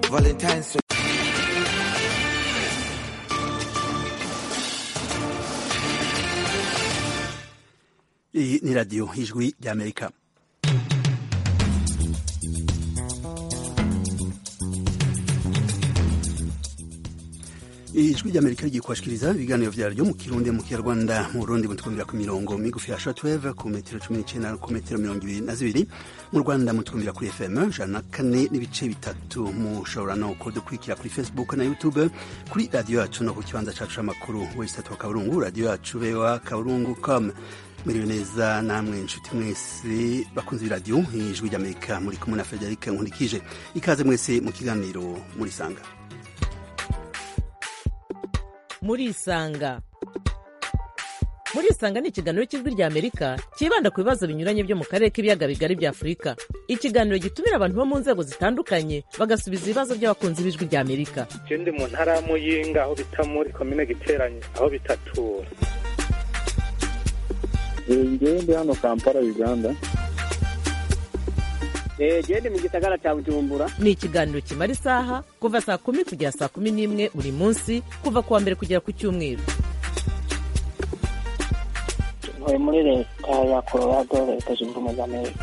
Valentine's. Iyi ni radiyo ijwi ry'amerika ijwi ry'amerika rigiye kubashikiriza ibiganiro vyaryo mu kirundi mu kinyarwanda mu burundi mutwumvira ku mirongo migufi ya shortwave ku metero cumi n'icenda ku metero mirongo ibiri na zibiri mu rwanda mutwumvira kuri fm ijana na kane n'ibice bitatu mushobora no kudukurikira kuri facebook na youtube kuri radiyo yacu no ku kibanza cacu c'amakuru wesitatu wa kaburungu radiyo yacu bewa kaburungu com muriwe neza namwe nshuti mwese bakunze iradiyo ijwi ry'amerika muri kumwe na frederic nkurikije ikaze mwese mu kiganiro murisanga murisanga murisanga ni ikiganiro cy'ijwi rya amerika cyibanda ku bibazo binyuranye byo mu karere k'ibiyaga bigari bya afurika ikiganiro gitumira abantu bo mu nzego zitandukanye bagasubiza ibibazo by'abakunzi b'ijwi rya amerika ndi mu ntara ya muyinga aho bita muri komine giteranye aho bitatura ngewe ndi hano kampala uganda gende mu gisagara cya bujumbura ni ikiganiro kimara isaha kuva saa kumi kugera saa kumi n'imwe buri munsi kuva ku wa mbere kugera ku cyumweru ntuye muri leta ya colorado leta zunze ubumwe za amerika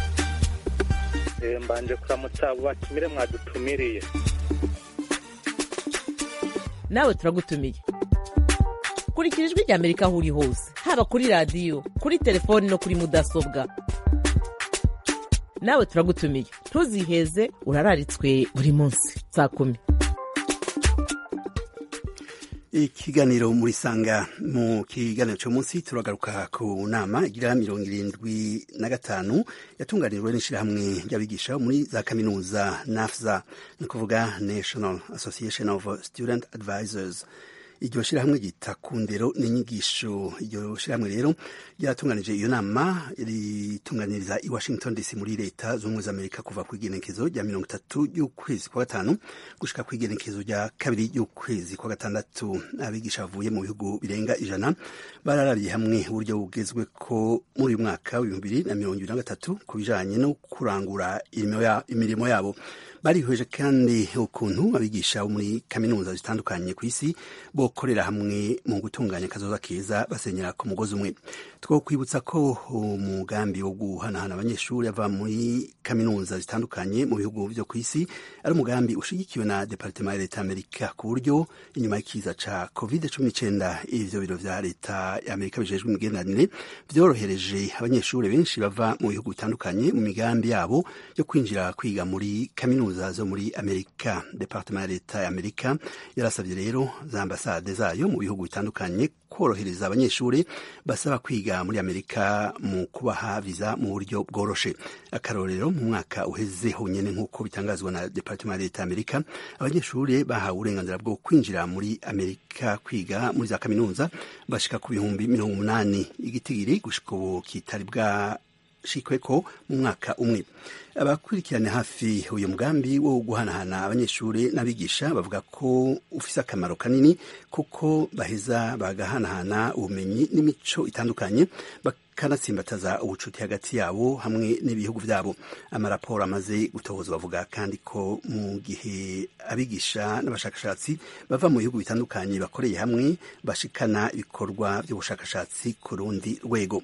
mbanje kuramutsa abo batumire mwadutumiriye nawe turagutumiye kurikira ijwi rya amerika aho uri hose haba kuri radiyo kuri telefoni no kuri mudasobwa nawe turagutumiye ntuziheze urararitswe buri munsi saa kumi ikiganiro muri sanga mu kiganiro cyo munsi turagaruka ku nama igira mirongo irindwi na gatanu yatunganijwe n'ishyirahamwe ry'abigisha muri za kaminuza nafza ni ukuvuga national association of student advisors iryo shyirahamwe ryita ku ndero n'inyigisho iryo shyirahamwe rero ryaratunganije iyo nama ritunganiriza i washington dc muri leta z'ubumwe za amerika kuva ku igenekezo rya mirongo itatu y'ukwezi kwa gatanu gushika ku igenekezo rya kabiri y'ukwezi kwa gatandatu abigisha bavuye mu bihugu birenga ijana bararabiye hamwe uburyo bugezwe ko muri uyu mwaka w'ibihumbi bibiri na mirongo ibiri na gatatu ku bijanye no kurangura imirimo yabo barihweje kandi ukuntu abigisha bo muri kaminuza zitandukanye ku isi bokorera hamwe mu gutunganya akazoza keza basenyera ku mugozi umwe two kwibutsa ko umugambi wo guhanahana abanyeshuri ava muri kaminuza zitandukanye mu bihugu vyo ku isi ari umugambi ushigikiwe na departement ya leta amerika ku buryo inyuma y'ikiza ca covid cumi n'icenda ivyo biro vya leta ya amerika bijejwe imigenderanire vyorohereje abanyeshuri benshi bava mu bihugu bitandukanye mu migambi yabo yo kwinjira kwiga muri kaminuza zo muri amerika departement ya leta ya amerika yarasabye rero za ambasade zayo mu bihugu bitandukanye korohereza abanyeshuri basaba kwiga muri amerika mu kubaha viza mu buryo bworoshe akarorero mu mwaka uheze honyene nk'uko bitangazwa na departement ya leta ya amerika abanyeshuri bahawe uburenganzira bwo kwinjira muri amerika kwiga muri za kaminuza bashika ku bihumbi mirongo umunani igitigiri gushika ubu kitari bwa shikweko mu mwaka umwe abakurikirana hafi uyu mugambi wo guhanahana abanyeshuri n'abigisha bavuga ko ufise akamaro kanini kuko baheza bagahanahana ubumenyi n'imico itandukanye bakanatsimbataza ubucuti hagati yabo hamwe n'ibihugu vyabo amaraporo amaze gutohozwa bavuga kandi ko mu gihe abigisha n'abashakashatsi bava mu bihugu bitandukanye bakoreye hamwe bashikana ibikorwa vy'ubushakashatsi ku rundi rwego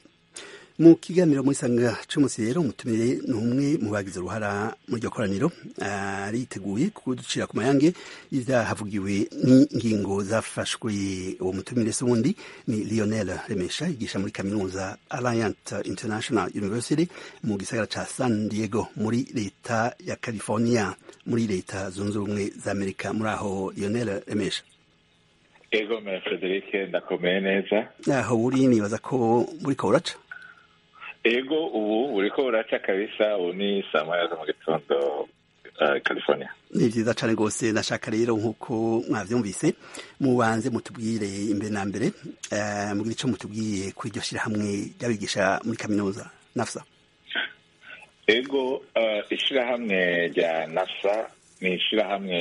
mu kiganiro muri sanga cy'umunsi rero umutumire ni umwe mu bagize uruhara muri iryo koraniro ariteguye kuducira ku mayange y'ivyahavugiwe n'ingingo zafashwe uwo mutumire se wundi ni lionel remesha yigisha muri kaminuza alliant international university mu gisagara ca san diego muri leta ya california muri leta zunze ubumwe za amerika muri aho lionel remesha ego me frederic ndakomeye neza aho uri nibaza ko buriko uraca ego ubu uriko uraca kabisa ubu ni saa moya zo mu gitondo uh, california ni vyiza cane rwose nashaka rero nk'uko mwavyumvise mubanze mutubwire imbere na mbere uh, mugire ico mutubwiye kuri iryo shirahamwe ry'abigisha muri kaminuza nafsa ego uh, ishirahamwe rya nafsa ni ishirahamwe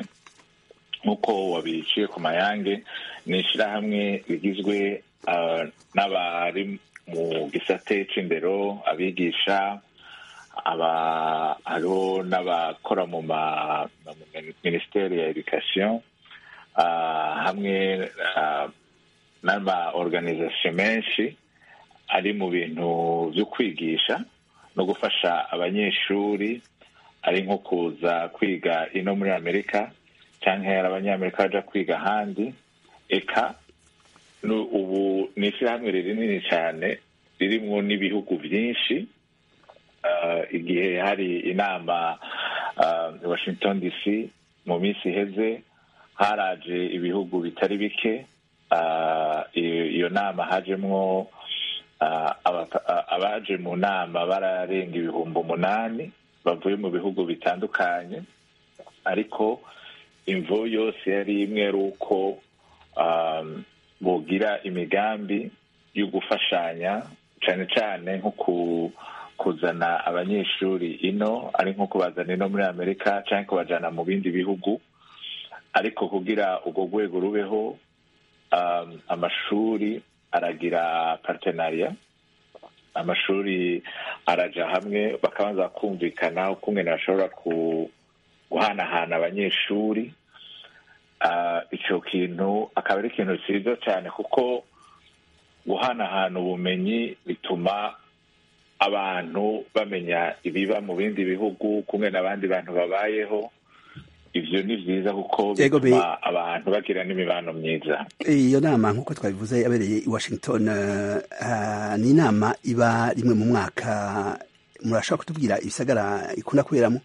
nk'uko wabiciye ku mayange ni ishirahamwe rigizwe uh, n'abari mu gisate c'indero abigisha aba hariho n'abakora mu minisiteri ya education ah, hamwe ah, n'ama organisation menshi ari mu bintu byo kwigisha no gufasha abanyeshuri ari nko kuza kwiga ino muri amerika cyangwa hari abanyamerika baja kwiga ahandi eka nu- ubu ni ishyirahamwe rinini cyane ririmwo n'ibihugu byinshi Ah, igihe hari inama ah, i washington dc mu minsi iheze haraje ibihugu bitari bike Ah, iyo iyo nama hajemwo ah, aba- ah, abaje mu nama bararenga ibihumbi umunani bavuye mu bihugu bitandukanye ariko imvo yose yari imwe ari uko um, bogira imigambi yo gufashanya cyane cyane nko ku- kuzana abanyeshuri ino ari nko kubazana ino muri amerika cyangwa kubajyana mu bindi bihugu ariko kugira urwo rwego rubeho um, amashuri aragira partenariya amashuri araja hamwe bakabanza kumvikana ukungene bashobora ku guhanahana abanyeshuri Ah, icyo kintu akaba ari ikintu cyiza cyane kuko guhanahana ubumenyi bituma abantu bamenya ibiba mu bindi bihugu kumwe n'abandi bantu babayeho ivyo ni vyiza kuko Yego, be- bituma abantu bagira n'imibano myiza iyo nama nk'uko twabivuze yabereye i washington eh, ah, ni inama iba rimwe mu mwaka murashobora kutubwira ibisagara ikunda kuberamo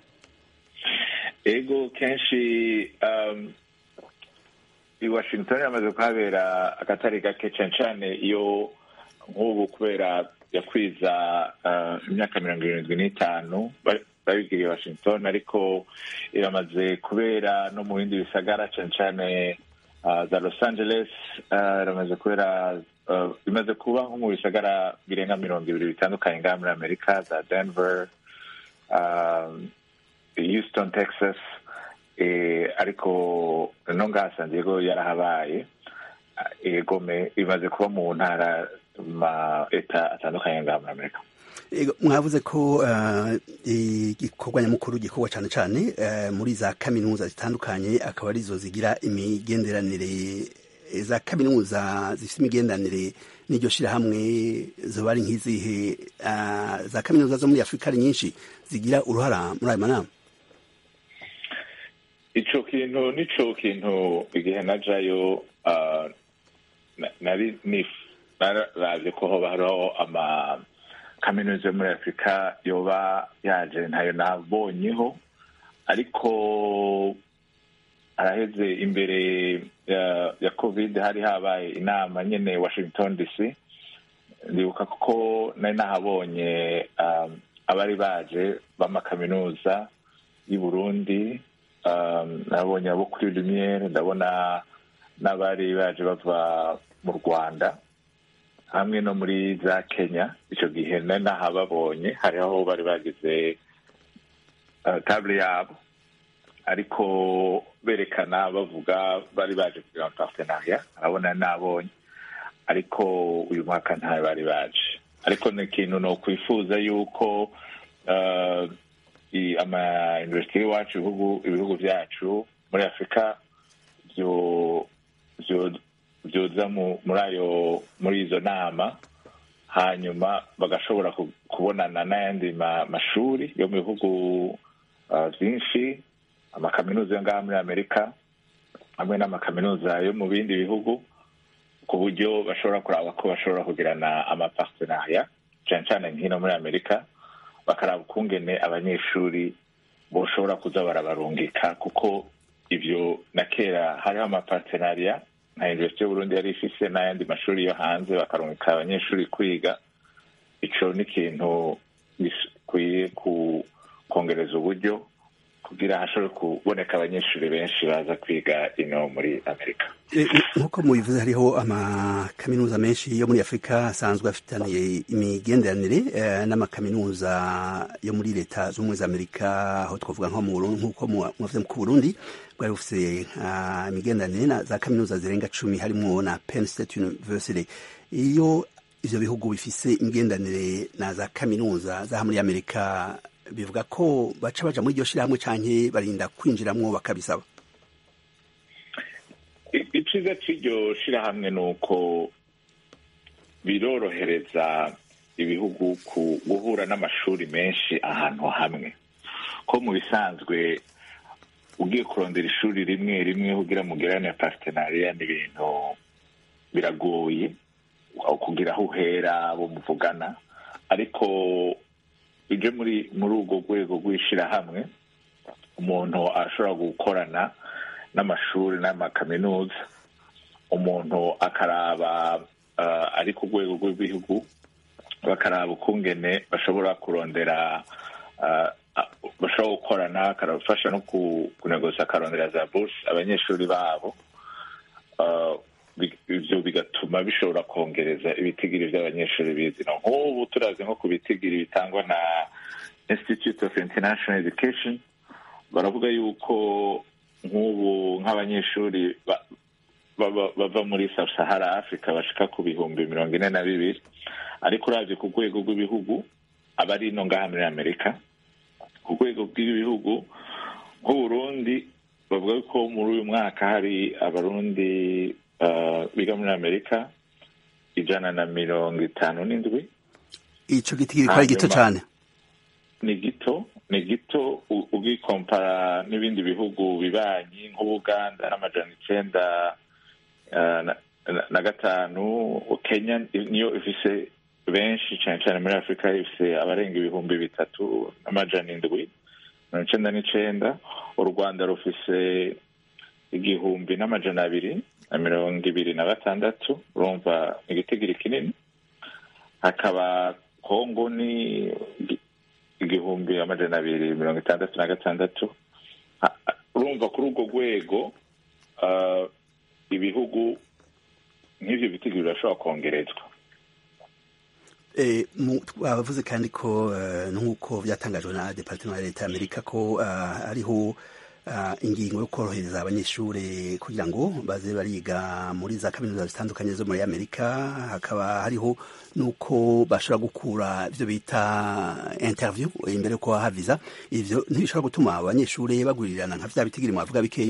ego kenshi um, i washington yamaze kuhabera akatari gake cane cane iyo nk'ubu kubera yakwiza uh, imyaka mirongo irindwi n'itanu ba- babigiriye washington ariko iramaze kubera no mu bindi bisagara cane cane uh, za los angeles uh, iramaze kubera uh, imaze kuba nko mu bisagara birenga mirongo ibiri bitandukanye ngaha muri amerika za denver um, Houston, Texas, eh, ariko no ngaha San Diego yarahabaye eh, gome imaze kuba mu ntara ma eta atandukanye ngaha muri Amerika Ego, mwavuze ko eh, igikorwa nyamukuru gikorwa cyane cyane eh, muri za kaminuza zitandukanye akaba arizo zigira imigenderanire eh, za kaminuza zifite imigenderanire n'iryo shirahamwe zoba ari nk'izihe ah, za kaminuza zo muri afurika ari nyinshi zigira uruhara muri ayo manama ico kintu nico kintu igihe najayo ah, na- nari nif- nararavye ko hoba hariho ama kaminuza yo muri afurika yoba yaje ntayo nabonyeho ariko araheze imbere ya, ya covid hari habaye inama nyene washington dc ndibuka kuko nari nahabonye um, abari baje b'amakaminuza y'i burundi um, nabonye abo kuri lumiere ndabona n'abari baje bava mu rwanda hamwe no muri za kenya icyo gihe nari nahababonye hariho aho bari bagize uh, table yabo ariko berekana bavuga bari baje kugira partenariat arabona nabonye ariko uyu mwaka ntayo bari baje ariko ni ikintu ni ukwifuza yuko uh, i- ama university y'iwacu ibihugu ibihugu byacu muri afurika byo byo- byoza mu- muri ayo muri izo nama hanyuma bagashobora ku- kubonana n'ayandi ma- mashuri yo mu bihugu uh, byinshi amakaminuza yo ngaha muri amerika hamwe n'amakaminuza yo mu bindi bihugu ku buryo bashobora kuraba ko bashobora kugirana amapartenariat cyane cyane nk'ino muri amerika bakaraba ukungene abanyeshuri boshobora kuza barabarungika kuko ibyo na kera hariho amapartenariat nka universite y'uburundi yari ifise n'ayandi mashuri yo hanze bakarungika abanyeshuri kwiga ico ni ikintu gikwiye ku kongereza uburyo kugira hashobore kuboneka abanyeshuri benshi baza kwiga ino muri amerika Eh, nk'uko mubivuze hariho amakaminuza menshi yo muri afurika asanzwe afitaniye imigenderanire eh, n'amakaminuza yo muri leta z'ubumwe za amerika aho twavuga nko mu Burundi nk'uko mu- mwavuze ku burundi bwari bufise ah, imigenderanire na za kaminuza zirenga cumi harimwo na penn state university iyo ivyo bihugu bifise imigenderanire na za kaminuza zaha muri amerika bivuga ko baca baja muri iryo shirahamwe canke barinda kwinjiramwo bakabisaba I- iciza c'iryo shirahamwe ni uko birorohereza ibihugu ku guhura n'amashuri menshi ahantu hamwe ko mu bisanzwe ugiye kurondera ishuri rimwe rimwe kugira mugirane partenariya n'ibintu biragoye aho kugira aho uhera abo muvugana ariko ije muri muri urwo rwego rw'ishirahamwe umuntu ashobora gukorana n'amashuri n'amakaminuza umuntu akaraba uh, ari ku rwego rw'ibihugu bakaraba ukungene bashobora kurondera uh, uh, bashobora gukorana akarabafasha no ku- kunegosa akarondera za burse abanyeshuri babo uh, bi- ivyo bigatuma bishobora kongereza ibitigiri vy'abanyeshuri bizino nk'ubu turazi nko ku bitigiri bitangwa na institute of international education baravuga yuko nk'ubu nk'abanyeshuri ba- baba- bava muri sub sahara africa bashika ku bihumbi mirongo ine na bibiri ariko uravye ku rwego rw'ibihugu aba ari ino ngaha muri amerika ku rwego rw'ibihugu nk'uburundi bavuga ko muri uyu mwaka hari abarundi uh, biga muri amerika ijana na mirongo itanu n'indwi ico giti kiriko ari gito Hanyuma- cane ni gito ni gito u- ugikompara n'ibindi bihugu bibanyi nk'ubuganda n'amajana icenda eh, na- na- na gatanu kenya niyo ifise benshi cyane cyane muri afurika ifise abarenga ibihumbi bitatu n'amajana indwi mirongo icenda n'icenda u rwanda rufise igihumbi n'amajana abiri na mirongo ibiri na batandatu urumva ni igitigiri kinini hakaba kongo ni igi- igihumbi amajana abiri mirongo itandatu na gatandatu Ha- ha- urumva kuri urwo rwego ah, ibihugu nk'ivyo bitigiri birashobora kongerezwa Eh, mu- bavuze kandi ko eh, nk'uko byatangajwe na departement ya leta ya amerika ko ah, hariho ah, ingingo yo korohereza abanyeshuri kugira ngo baze bariga muri za kaminuza zitandukanye zo muri amerika hakaba hariho n'uko bashobora gukura ibyo bita interview imbere yo kubaha visa ivyo ntibishobora gutuma abanyeshuri bagurirana nka vya bitigiri mwavuga bikeyi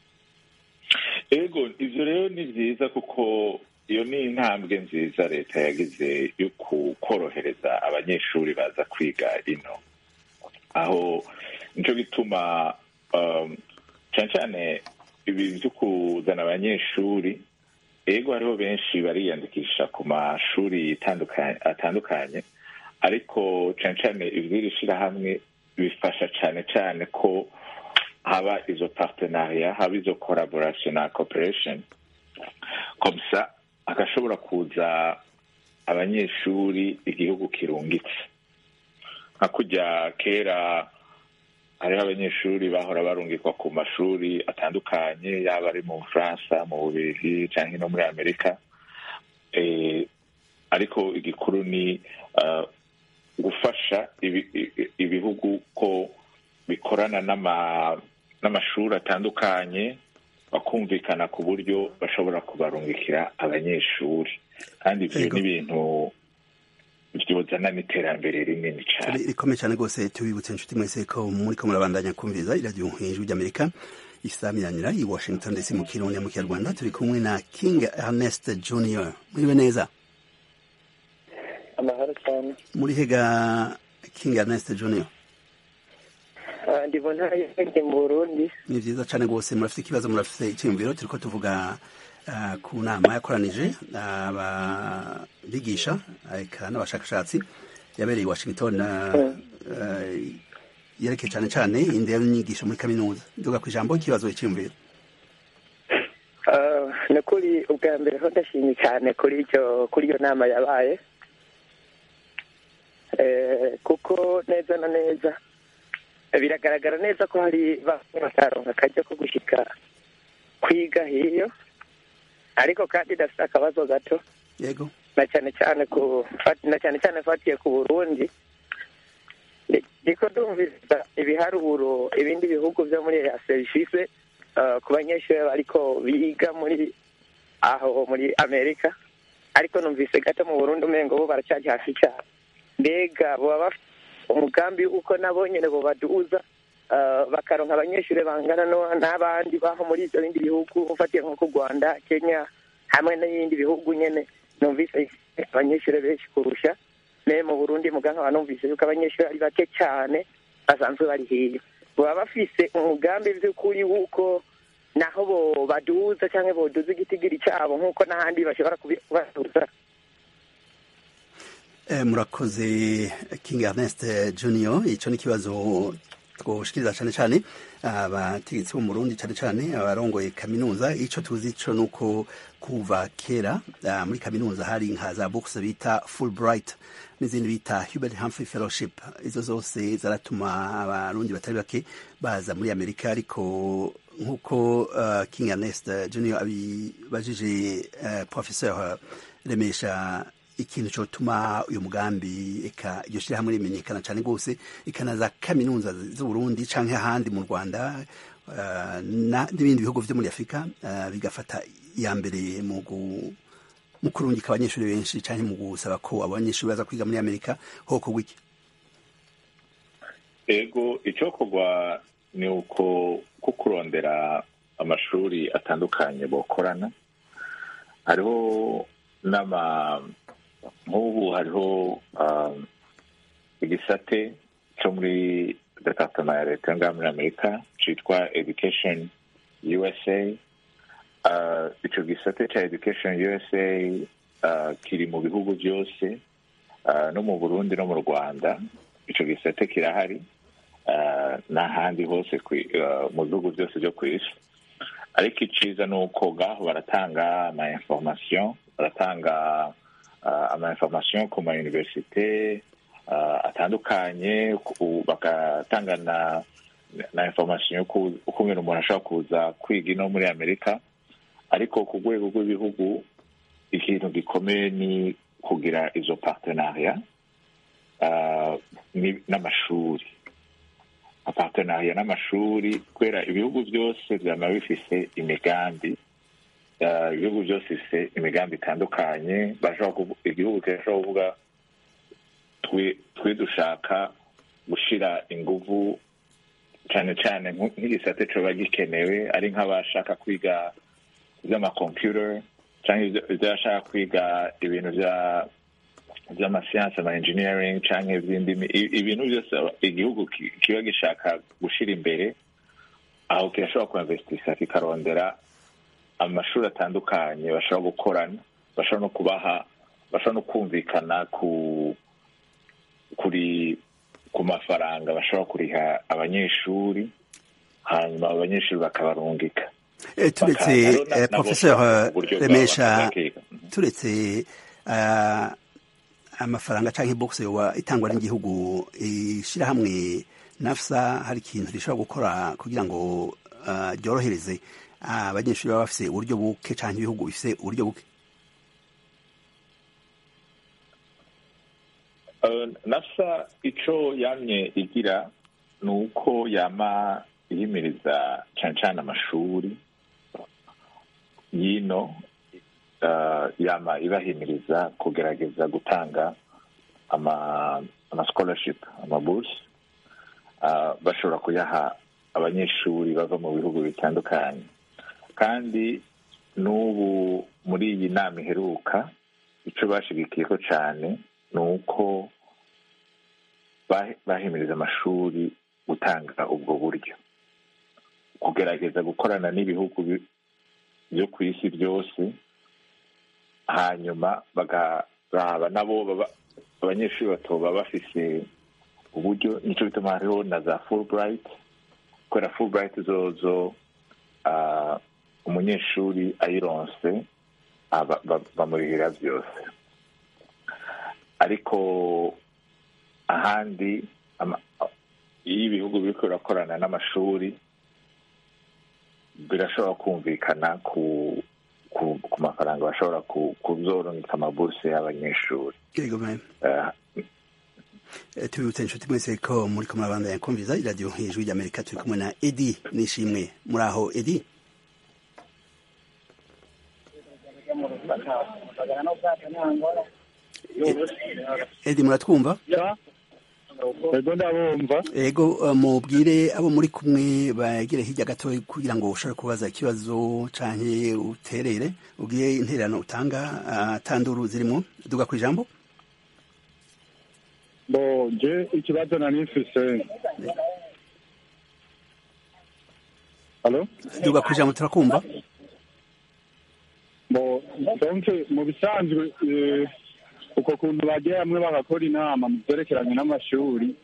ego ivyo rero ni vyiza kuko iyo ni intambwe nziza leta yagize yo ku- korohereza abanyeshuri baza kwiga ino aho nico gituma um, cane cane ibi vyo kuzana abanyeshuri ego hariho benshi bariyandikisha ku mashuri atandukanye atandukanye ariko cane cane ivy'iri shirahamwe bifasha cane cane ko haba izo partenariat haba izo collaboration na cooperation comme ça agashobora kuza abanyeshuri igihugu kirungitse nka kurya kera hariho abanyeshuri bahora barungikwa ku mashuri atandukanye yaba ari mu bufaransa mu bubirigi cyangwa no muri amerika eh, ariko igikuru ni uh, gufasha ibi- i- ibihugu ko bikorana n'ama n'amashuri atandukanye bakumvikana ku buryo bashobora kubarungikira abanyeshuri kandi ibyo Yego. ni ibintu byozana n'iterambere rinini cyane rikomeye cyane rwose tubibutse inshuti mwese ko muri ko murabandanya kumviriza iradiyo ijwi ry'amerika isamiranira i washington ndetse mu kirundi mu kinyarwanda turi kumwe na king ernest junior muriwe neza amahoro cyane muri hega king ernest junior Ah, ndi mu ntara y'Iburenge mu burundi ni vyiza cane rwose murafite ikibazo murafite icyiyumviro turiko tuvuga ah, ku nama yakoranije ababigisha eka n'abashakashatsi yabereye i washington ah, ah, yerekeye cane cane indero n'inyigisho muri kaminuza nduga ku ijambo ikibazo icyiyumviro Ah, ni kuri ubwa mbere ho ndashimye cyane kuri icyo kuri iyo nama yabaye Eh, kuko neza na neza biragaragara neza ko hari bamwe bataronka akaryo ko gushika kwiga hiyo ariko kandi ndafite akabazo gato yego na cyane cyane ku na cyane cyane fatiye ku burundi Ndi- ndiko ndumviriza ibiharuro ibindi bihugu byo muri EAC bifise uh, ku banyeshuri bariko biga muri aho muri amerika ariko numvise gato mu burundi umengo bo baracyari hasi cyane mbega boba bafite umugambi uko nabo nyene bobaduza uh, bakaronka abanyeshuri bangana no- n'abandi baho muri ivyo bindi bihugu ufatiye nko ku rwanda kenya hamwe n'ibindi bihugu nyene numvise abanyeshuri benshi kurusha ne mu burundi muga nkaba numvise yuko abanyeshuri ari bake cyane basanzwe bari hiyo baba bafise umugambi vy'ukuri wuko naho bo baduza canke boduza igitigiri cabo nk'uko n'ahandi bashobora kubi- kubaduza Eh, murakoze king ernest junior ico ni ikibazo twoshikiriza cane cane abategetsi bo mu burundi cane cane abarongoye kaminuza ico tuzi co nuko kuva kera ah, muri kaminuza hari nka za bourse bita fulbright n'izindi bita hubert humphrey fellowship izo zose zaratuma abarundi batari bake baza muri amerika ariko nk'uko uh, king ernest junior abibajije uh, professeur remesha ikintu cyotuma uyu mugambi eka iryo shyirahamwe rimenyekana cyane rwose ikanaza kaminuza z'uburundi canke ahandi mu rwanda uh, na- n'ibindi bihugu vyo muri afurika uh, bigafata iya mbere mu gu- mu kurungika abanyeshuri benshi canke mu gusaba ko abanyeshuri baza kwiga muri amerika hoko wiki ego icyokorwa ni uko ko kurondera amashuri atandukanye bokorana hariho n'ama nk'ubu hariho um, igisate cyo muri departement ya leta ngaha muri amerika cyitwa education usa uh, ico gisate ca education usa uh, kiri mu bihugu byose uh, no mu burundi no mu rwanda ico gisate kirahari uh, n'ahandi hose kwi- uh, mu bihugu byose byo ku isi ariko iciza ni uko ngaho baratanga ama information baratanga uh, ama information ku ma universite uh, atandukanye ku- bagatanga na na information yo ku- ukuntu umuntu ashobora kuza kwiga ino muri amerika ariko ku rwego rw'ibihugu ikintu gikomeye ni kugira izo partenariat uh, ni- n'amashuri apartenariya n'amashuri kubera ibihugu byose byama bifise imigambi uh, ibihugu byose bifise imigambi itandukanye bashobora kuvu- igihugu kirashobora kuvuga twe twe dushaka gushira inguvu cyane cyane nk- nk'igisate coba gikenewe ari nk'abashaka kwiga iby'amakomputer cyangwa ibyo- iby'abashaka kwiga ibintu bya by'amasiyansi ama engineering cyangwa iby'indimi I- ibintu byose aba- igihugu ki- kiba gishaka gushyira imbere aho kirashobora kuinvestisa kikarondera amashuri atandukanye bashobora gukorana bashobora no kubaha bashobora no kumvikana ku kuri ku mafaranga bashobora kuriha abanyeshuri hanyuma abanyeshuri bakabarungika Eh, turetse Bakaza rero na- eh, nabo professeur bashaka uburyo bwabo remesha bakiga. turetse ah, amafaranga canke box yoba itangwa n'igihugu ishirahamwe nafsa hari ikintu rishobora gukora kugira ngo ah, ryorohereze abanyeshuri baba bafise uburyo buke canke ibihugu bifise uburyo buke Uh, nasa ico yamye igira ni uko yama ihimiriza cane cane amashuri yino uh, yama ibahimiriza kugerageza gutanga ama ama scholarship ama bourse uh, bashobora kuyaha abanyeshuri bava mu bihugu bitandukanye kandi n'ubu muri iyi nama iheruka ico bashigikiyeko cane ni uko bah- bahimiriza amashuri gutanga ubwo buryo kugerageza gukorana n'ibihugu bi- byo ku isi byose hanyuma bagaraba nabo baba- abanyeshuri batoba bafise uburyo nico bituma hariho na za fulbright kubera fulbright zozo ah, umunyeshuri ayironse aba- ba- bamurihira byose ariko ahandi ama- iyo ibihugu biriko birakorana n'amashuri birashobora kumvikana ku ku, ku mafaranga bashobora ku- kuzorungika amaburse y'abanyeshuri yego mwe Eh, Eh, tubibutse inshuti mwese ko muri ko murabandanya kumviza iradiyo hejuru ry'amerika turi kumwe na edi nishimwe muri aho edi edi muratwumva ego ndabumva ego uh, mubwire abo muri kumwe bagere hirya gato kugira ngo ushobore kubaza ikibazo canke uterere ubwiye intererano utanga uh, tanduru zirimo duga ku ijambo bo je ikibazo nari mfise halo duga ku ijambo turakumva bo donc mu bisanzwe eh, uko kuntu bagiye hamwe bagakora inama mu byerekeranye n'amashuri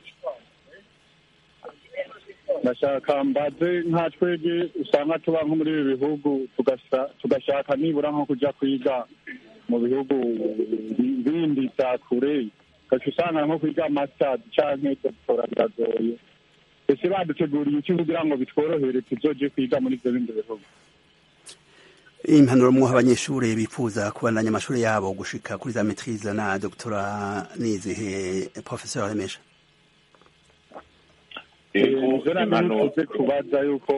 ndashaka mbaze nka twebwe usanga tuba nko muri ibi bihugu tugasa- tugashaka nibura nko kuja kwiga mu bihugu bi- bindi vya kure ugaca usanga nko kwiga masters canke doctora biragoye ese baduteguriye iki kugira ngo bitworohere tuzoje kwiga muri ivyo bindi bihugu impanuro mwoha abanyeshuri bifuza kubandanya amashuri yabo gushika kuri za maîtrise na doctora nizihe professeur remesha Ego, ivyo nari impanuro- nifuze kubaza yuko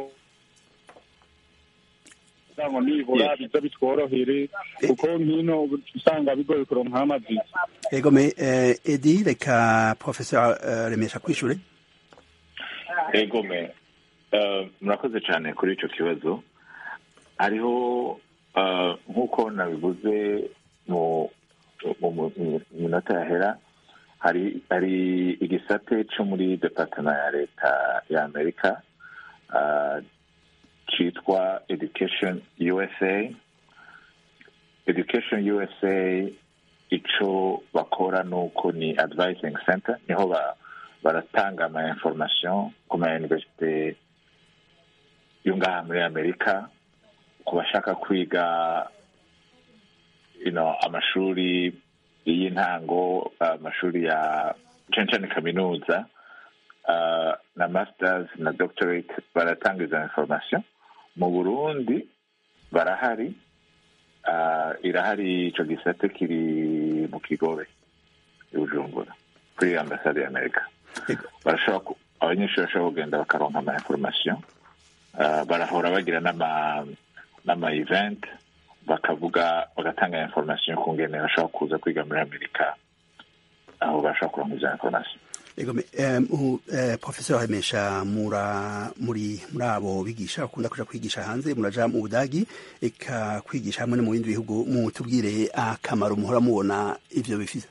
kugira ngo nibura Yes. bize bitworohere kuko nkino usanga bigoye kuronka amaviza ego me eh, edi reka professeur uh, remesha kwishure ego me eh, murakoze cyane kuri icyo kibazo hariho eh, nk'uko nabivuze mu mu- mu- mu minota yahera hari hari igisate cyo muri departement ya leta ya amerika eh, cyitwa education usa education usa icyo bakora ni uko ni advising center niho ba baratanga ama information ku ma universite yo ngaha muri amerika ku bashaka kwiga you know, amashuri y'intango amashuri ya cane cane kaminuza uh, na masters na doctorate baratanga izo information mu burundi barahari uh, irahari ico gisate kiri mu kigobe i bujumbura kuri ambasade ya amerika Ego. barashobora ku- abanyeshuri bashobora kugenda bakaronka ama information uh, barahora bagira n'ama n'ama event bakavuga bagatanga information ku ngene bashobora kuza kwiga muri amerika aho bashobora kuronka izo information ego me eh, mu- eh, professeur remesha mura muri muri abo bigisha bakunda kuja kwigisha hanze muraja mu budagi eka kwigisha hamwe no mu bindi bihugu mutubwire akamaro muhora mubona ivyo bifise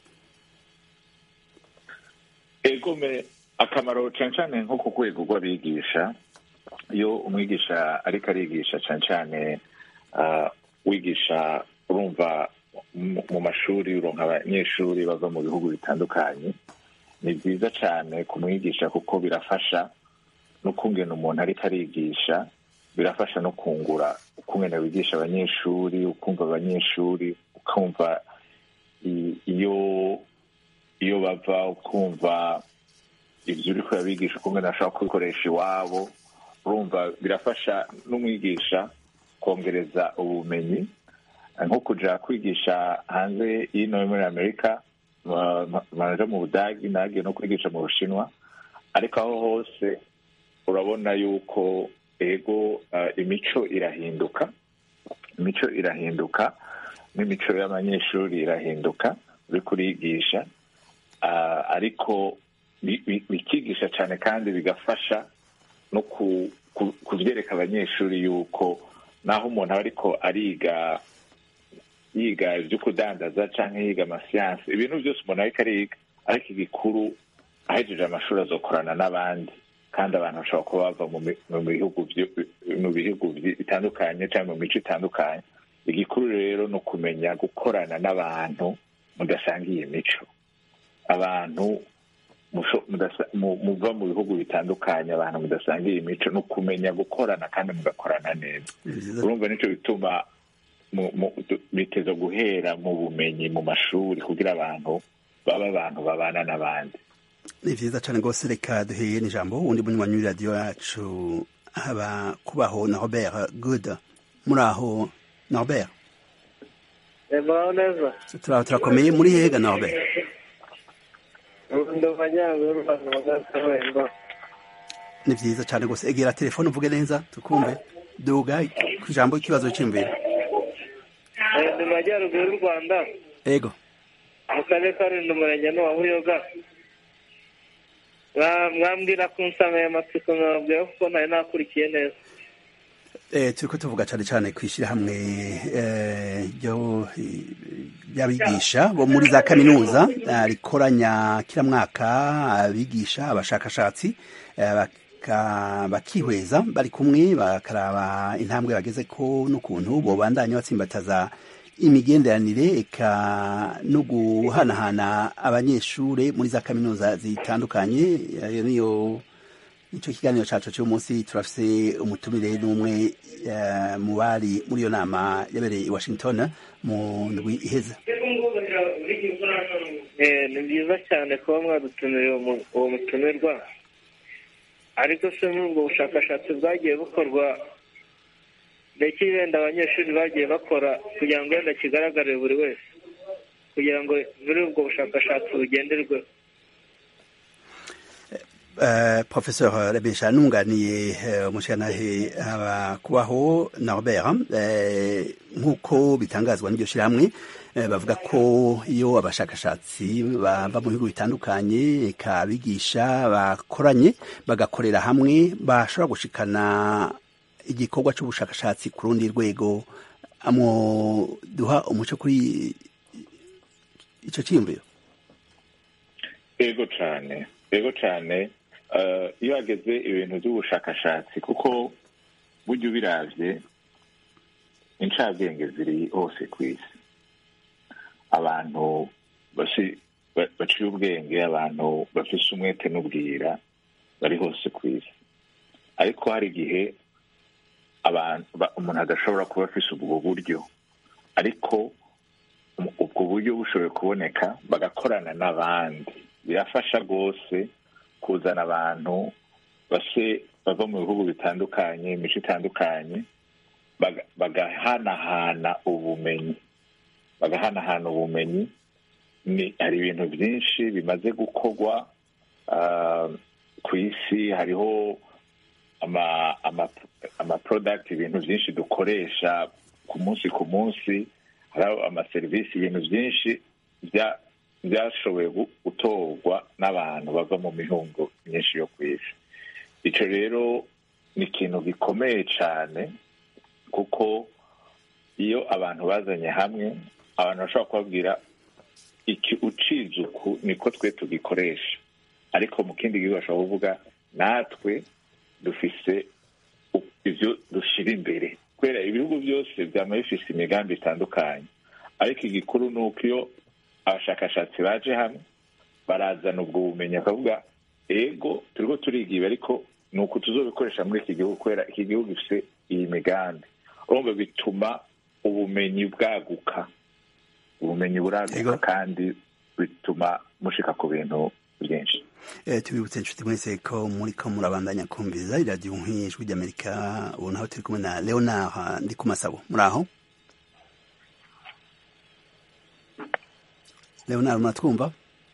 egome akamaro cane cane nko ku rwego rw'abigisha iyo umwigisha ariko arigisha cane cane uh, wigisha urumva mu- mu mashuri uronka abanyeshuri bava mu bihugu bitandukanye ni byiza cane kumwigisha kuko birafasha n'ukungena umuntu ariko arigisha birafasha no kungura ukungene wigisha abanyeshuri ukumva abanyeshuri ukumva i- iyo iyo bava ukumva ibyo uri kurabigisha ukumva ntashobora kubikoresha iwabo urumva birafasha n'umwigisha kongereza ubumenyi nko kuja kwigisha hanze y'ino muri amerika manaja mu budagi nagiye no kwigisha mu bushinwa ariko aho hose urabona yuko ego eh, imico irahinduka imico irahinduka n'imico y'abanyeshuri irahinduka uri kurigisha Ah, ariko bi- bi- bikigisha cyane kandi bigafasha no ku- ku- kubyereka abanyeshuri yuko naho umuntu aba ariko ariga yiga ibyo kudandaza cyangwa yiga amasiyansi ibintu byose umuntu ariko ariga ariko igikuru ahejeje amashuri azokorana n'abandi kandi abantu bashobora kuba bava mu mi- mu bihugu byo- mu bihugu byi- bitandukanye cyangwa mu mico itandukanye igikuru rero ni ukumenya gukorana n'abantu mudasangiye imico abantu musho- mudasa- mu- muva mu bihugu bitandukanye abantu mudasangiye imico ni ukumenya gukorana kandi mugakorana neza Ni vyiza urumva nicyo bituma mu- mu- du- biteza guhera mu bumenyi mu mashuri kugira abantu baba abantu babana n'abandi ni vyiza cane rwose reka duheye n'ijambo uwundi munywanyi w'iradiyo yacu haba kubaho na robert good muri aho norbert muraho neza turaho turakomeye muri hega norbert ndi amajyaruguru y'u rwanda mu ntara y'Iburengerazuba. ni vyiza cane rwose egera telefone uvuge neza tukumve duga ku ijambo ikibazo c'imvira Eh, ndi mu majyaruguru y'u rwanda ego mu karere ka rulindo umurenge ni uwa buyoga Mwa- mwambwira ku nsanganyamatsiko mwabwira kuko ntari nakurikiye neza Eh, turiko tuvuga cane cane kw'ishirahamwe eh, ryo eh, ry'abigisha bo muri za kaminuza eh, rikoranya kila mwaka abigisha abashakashatsi eh, baka- bakihweza bari kumwe bakaraba intambwe bageze ko n'ukuntu bobandanya batsimbataza imigenderanire eka no guhanahana abanyeshure muri za kaminuza zitandukanye ayo niyo Ico kiganiro cacu cy'uyu munsi turafise umutumire n'umwe eh, mu bari muri iyo nama yabereye i Washington mu ndwi iheze. Eh, ni byiza cyane kuba mwadutumiriye uwo mu- uwo mutumirwa ariko se n'ubwo bushakashatsi bwagiye bukorwa ndetse wenda abanyeshuri bagiye bakora kugira ngo wenda kigaragarire buri wese kugira ngo muri ubwo bushakashatsi bugenderweho Uh, Professeur Rebesha nunganiye uh, umushikanahe abakubaho Norbert uh, nk'uko bitangazwa n'iryo shirahamwe uh, bavuga ko iyo abashakashatsi bava mu bihugu bitandukanye eka abigisha bakoranye bagakorera hamwe bashobora gushikana igikorwa c'ubushakashatsi ku rundi rwego amwo duha umuco kuri ico ciyumviro ego cane ego cane eh, iyo hageze ibintu by'ubushakashatsi kuko burya ubiravye incabwenge ziri hose ku isi abantu baci- ba- baciye ubwenge abantu bafise umwete n'ubwira bari hose ku isi ariko hari igihe abantu ba- umuntu adashobora kuba afise ubwo buryo ariko um- ubwo buryo bushoboye kuboneka bagakorana n'abandi birafasha rwose kuzana abantu base bava mu bihugu bitandukanye imico itandukanye baga- bagahanahana ubumenyi bagahanahana ubumenyi ni hari ibintu byinshi bimaze gukorwa ah, ku isi hariho ama ama ama product ibintu byinshi dukoresha ku munsi ku munsi hariho amaserivisi ibintu byinshi bya byashoboye gu- gutorwa n'abantu bava mu mihingo myinshi yo ku isi icyo rero ni ikintu gikomeye cyane kuko iyo abantu bazanye hamwe abantu bashobora kubabwira iki ucize uku niko twe tugikoresha ariko mu kindi gihugu bashobora kuvuga natwe dufise u- ivyo dushira imbere kubera ibihugu byose byama bifise imigambi itandukanye ariko igikuru ni uko iyo abashakashatsi baje hamwe barazana ubwo bumenyi bakavuga ego turiko turiga ibi ariko ni uku tuzobikoresha muri iki gihugu kubera iki gihugu gifise iyi migambi urumva bituma ubumenyi bwaguka ubumenyi buraguka Ego. kandi bituma mushika ku bintu byinshi Eh, tubibutse inshuti mwese ko muriko murabandanya kumviriza iradiyo nk'ijwi ry'amerika ubu naho turi kumwe na leonard ndi ku masabo muri aho leonard muratwumva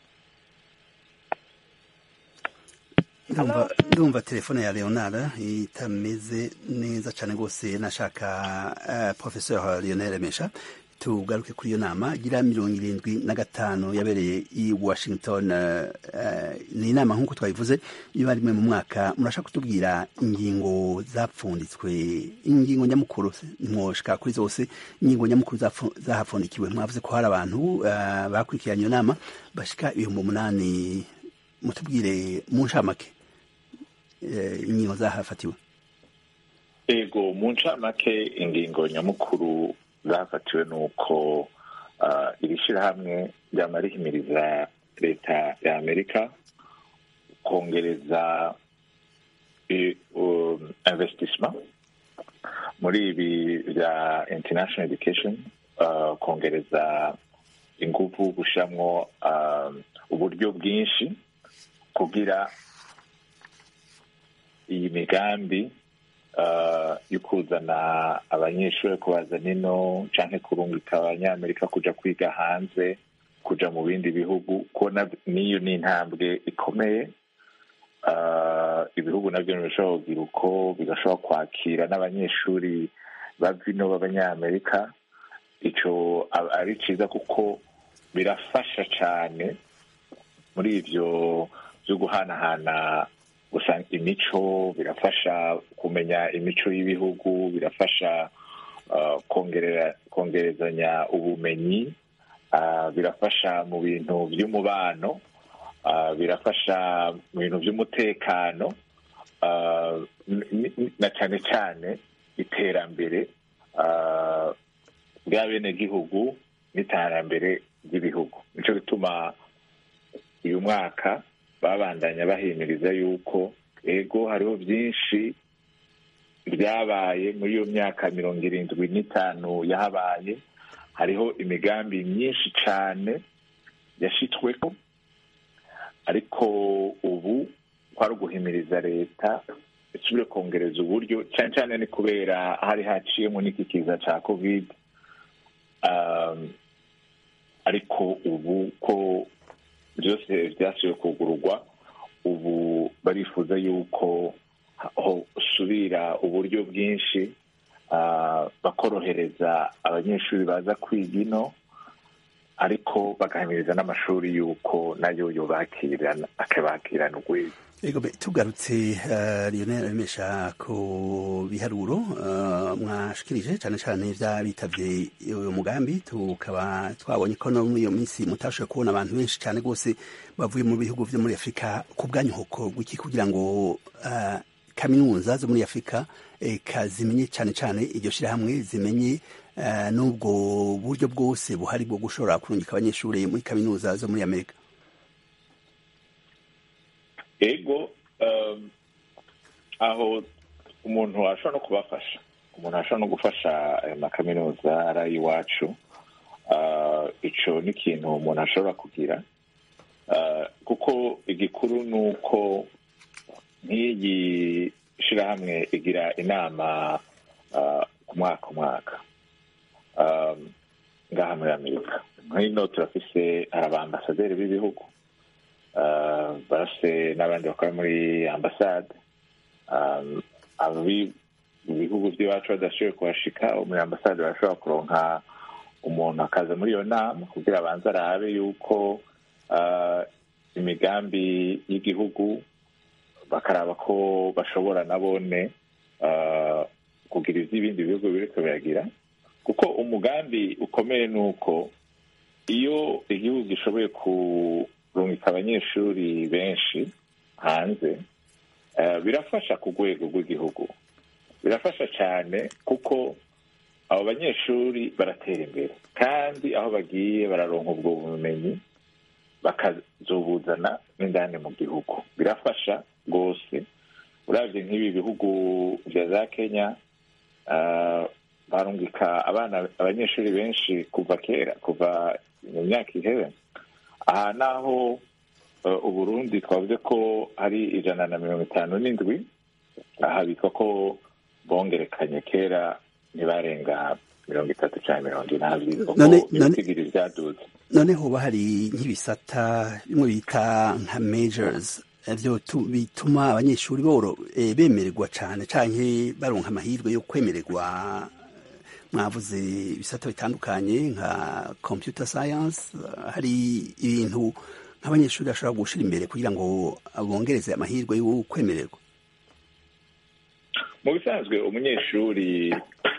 ndumva ndumva telefone ya leonard itameze neza cyane rwose nashaka uh, professeur lionel mesha tugaruke kuri iyo nama gira mirongo irindwi na gatanu yabereye i washington uh, uh, ni inama nk'uko twabivuze iyo ari rimwe mu mwaka murashaka kutubwira ingingo zapfunditswe ingingo nyamukuru mwoshika kuri zose ingingo nyamukuru zapfu- zahapfundikiwe mwavuze ko hari abantu uh, bakurikiranye iyo nama bashika ibihumbi umunani mutubwire mu ncamake eh, ingingo zahafatiwe ego mu ncamake ingingo nyamukuru zafatiwe ni uko ah, iri shyirahamwe ryama rihimiriza leta ya amerika kongereza i- um, investissement muri ibi bya international education ah, kongereza ingufu gushiramwo ah, uburyo bwinshi kugira iyi migambi uh, yo kuzana abanyeshuri kubazana ino canke kurungika abanyamerika kuja kwiga hanze kuja mu bindi bihugu kubona niyo ni intambwe ikomeye uh, ibihugu navyo birashobora kugira uko bigashobora kwakira n'abanyeshuri bava ino b'abanyamerika ico aba ari ciza kuko birafasha cane muri ivyo byo guhanahana gusanga imico birafasha kumenya imico y'ibihugu birafasha uh, kongerera kongerezanya ubumenyi uh, birafasha mu bintu by'umubano uh, birafasha mu bintu by'umutekano uh, n- n- na cyane cyane iterambere uh, bw'abenegihugu n'iterambere ry'ibihugu nico gituma uyu mwaka babandanya bahimiriza yuko ego hariho byinshi byabaye muri iyo myaka mirongo irindwi n'itanu yahabaye hariho imigambi myinshi cyane yashitsweko ariko ubu kwari uguhimiriza leta isubire kongereza uburyo cyane cyane ni kubera hari haciyemo n'iki kiza cya covid um, ariko ubu ko byose byasubiye kugururwa ubu barifuza yuko usubira uburyo bwinshi ah, bakorohereza abanyeshuri baza kwiga ino ariko bagahamiriza n'amashuri yuko nayo yobakirana akabakirana urwego Ego be tugarutse uh, Lionel Remesha ku biharuro uh, mwashikirije cyane cyane vya bitavye uyo mugambi tukaba twabonye ko no muri iyo minsi mutashoboye kubona abantu benshi cyane gose bavuye mu bihugu vyo muri Afrika ku bwanyuhoko gwiki kugira ngo uh, kaminuza zo muri Afrika eka zimenye cyane cyane iryo shirahamwe zimenye uh, n'ubwo buryo bwose buhari bwo gushobora kurungika abanyeshuri muri kaminuza zo muri Amerika ego um, aho umuntu ashobora no kubafasha umuntu ashobora no gufasha ayo makaminuza ari ay'iwacu uh, ico ni ikintu umuntu ashobora kugira uh, kuko igikuru ni uko nk'iyi shirahamwe igira inama uh, ku mwaka umwaka um, ngaha muri amerika nk'ino turafise hari abambasaderi b'ibihugu uh, barafise n'abandi bakora muri ambasade um, ababi ibihugu by'iwacu badashoboye kuhashika muri ambasade barashobora kuronka umuntu akaza muri iyo nama kugira abanze arabe yuko uh, imigambi y'igihugu bakaraba ko bashobora nabone uh, kugira ivy'ibindi bihugu biriko biragira kuko umugambi ukomeye ni uko iyo igihugu gishoboye kurungika abanyeshuri benshi hanze uh, birafasha ku rwego rw'igihugu birafasha cyane kuko abo banyeshuri baratera imbere kandi aho bagiye bararonka ubwo bumenyi bakazobuzana n'indani mu gihugu birafasha rwose urabye nk'ibi bihugu bya za kenya uh, barungika abana abanyeshuri benshi kuva kera kuva mu myaka ihebe aha naho uh, uburundi twavuze ko hari ijana na mirongo itanu n'indwi aha bitwa ko bongerekanye kera ntibarenga mirongo itatu cyangwa mirongo inani None- none- ibitigiri byaduze none hoba hari nk'ibisata bimwe bita nka majors byo bituma abanyeshuri boro eh, bemererwa cyane canke baronka amahirwe yo kwemererwa mwavuze ibisata bitandukanye nka computer science eh, hari ibintu nk'abanyeshuri bashobora gushira imbere kugira ngo bongereze amahirwe yo kwemererwa mu bisanzwe umunyeshuri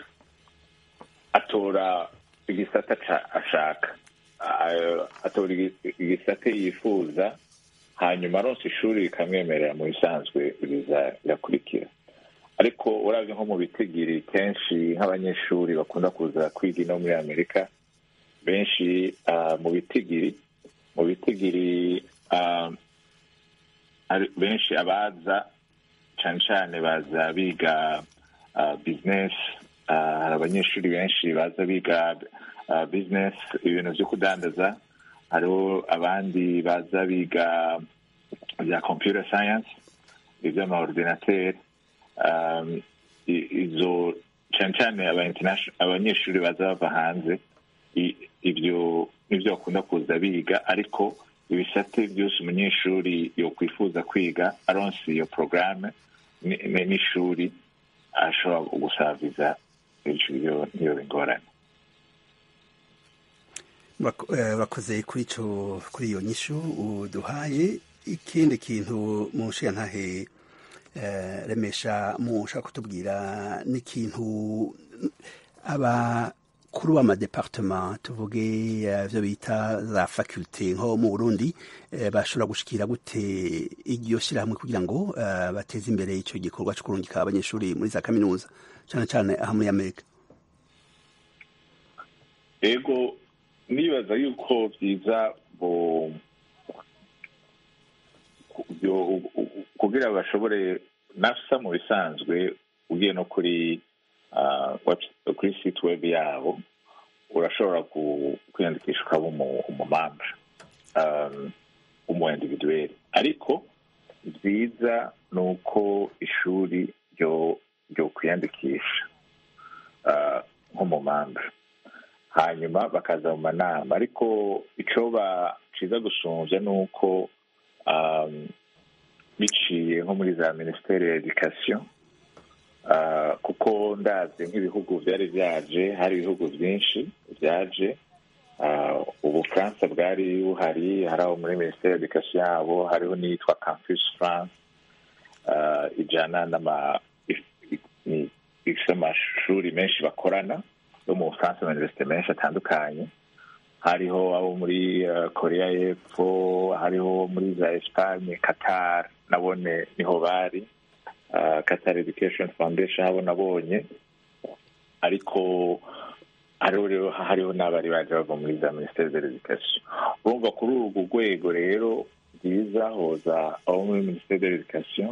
atora igisata ca- ashaka A- atora igi- igisate yifuza hanyuma aronse ishuri rikamwemerera mu bisanzwe biza birakurikira ariko uravye nko mu bitigiri kenshi nk'abanyeshuri bakunda kuza kwiga ino muri amerika benshi ah, mu bitigiri mu bitigiri ah, ari- benshi abaza cane cane baza biga uh, business uh, hari abanyeshuri benshi baza biga uh, business ibintu vyo kudandaza hariho abandi baza biga bya computer science ivy'amaordinateur um, i- izo cane cane aba international- abanyeshuri baza bava hanze i- ivyo nivyo bakunda kuza biga ariko ibisate byose umunyeshuri yokwifuza kwiga aronse iyo porogaramu ni- ni- n'ishuri ashobora gusaviza ivyo niyo ingorane Murako- eh, urakoze kuri ico kuri iyo nyishu uduhaye ikindi kintu mu nshingantahe eh, remesha mushaka kutubwira n'ikintu abakuru b'amadepartement tuvuge eh, ivyo bita za faculte nko mu burundi eh, bashobora gushikira gute iryo shirahamwe kugira ngo eh, bateze imbere ico gikorwa co kurungika abanyeshuri muri za kaminuza cane cane aha muri amerika ego nibaza yuko byiza bo byo- kugira bashobore nafsa mu bisanzwe ugiye no kuri ah, web- kuri site web yabo urashobora ku- kwiyandikisha ukaba umu- umumamba um, umu individuel ariko byiza ni uko ishuri ryo ryo kwiyandikisha ah, nk'umumamba hanyuma bakaza mu manama ariko icyo baciza gusumbya ni uko um, biciye nko muri za minisiteri ya edikasiyo uh, kuko ndazi nk'ibihugu byari byaje hari ibihugu byinshi byaje uh, ubufaransa bwari buhari hari aho muri minisiteri ya edikasiyo yabo hariho n'iyitwa campus france uh, ijana n'ama ifite amashuri menshi bakorana yo mu bufaransa na universite menshi atandukanye hariho abo muri uh, korea y'epfo hariho muri za espagne qatar nabone niho bari uh, qatar education foundation abo nabonye ariko hariho rero hariho n'abari baje bava muri za ministere de l'education urumva kuri urwo rwego rero byiza hoza abo muri ministere de l'education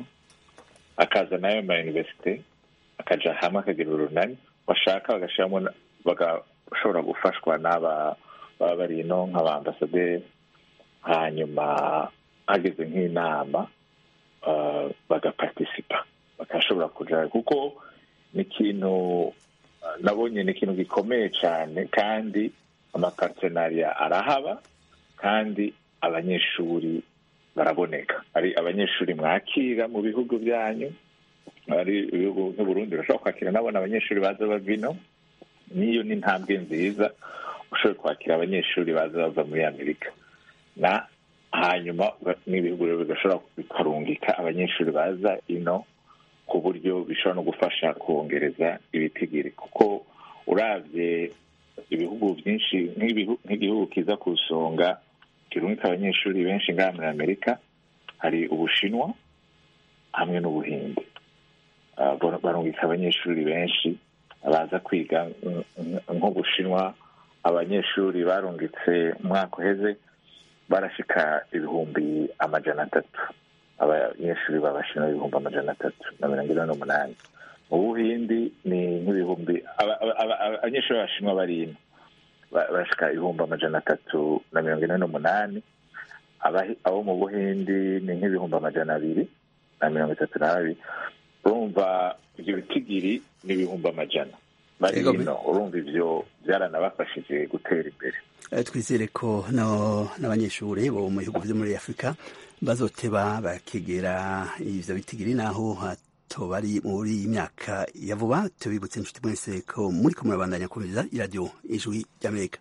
akaza nayo ma universite akaja hamwe akagira urunani bashaka bagashiramo na- bagashobora gufashwa n'aba baba bari ino nk'abambasaderi hanyuma hageze nk'inama uh, bagapartisipa bagashobora kuja kuko ni ikintu uh, nabonye ni ikintu gikomeye cyane kandi amapartenariya arahaba kandi abanyeshuri baraboneka ari abanyeshuri mwakira mu bihugu byanyu ari ibihugu nk'uburundi urashobora kwakira nabona abanyeshuri baza bava ino niyo ni intambwe nziza ushoboye kwakira abanyeshuri baza bava muri amerika na hanyuma n'ibihugu rero bigashobora bikarungika abanyeshuri baza ino ku buryo bishobora no gufasha kongereza ibitigiri kuko urabye ibihugu byinshi nk'ibihu- nk'igihugu kiza ku isonga kirungika abanyeshuri benshi ngaha muri amerika hari ubushinwa hamwe n'ubuhinde Ah, bar- barungika abanyeshuri benshi baza kwiga mm, mm, nk'ubushinwa abanyeshuri barungitse umwaka uheze barashika ibihumbi amajana atatu abanyeshuri babashinwa ibihumbi amajana atatu na mirongo ine n'umunani mu buhindi ni nk'ibihumbi aba- aba- aba- aba- abanyeshuri b'abashinwa bari ino ba- barashika ibihumbi amajana atatu na mirongo ine n'umunani Abahi- abo mu buhindi ni nk'ibihumbi amajana abiri na mirongo itatu na babiri urumva ibyo bitigiri ni ibihumbi amajana bari Yego, ino urumva ibyo byaranabafashije gutera imbere Eh, twizere ko no n'abanyeshuri bo mu bihugu vyo muri afurika bazoteba bakegera ivyo bitigiri naho hato bari muri iyi myaka ya vuba tubibutse inshuti mwese ko muri ko murabandanya kumviriza iradiyo ijwi ry'amerika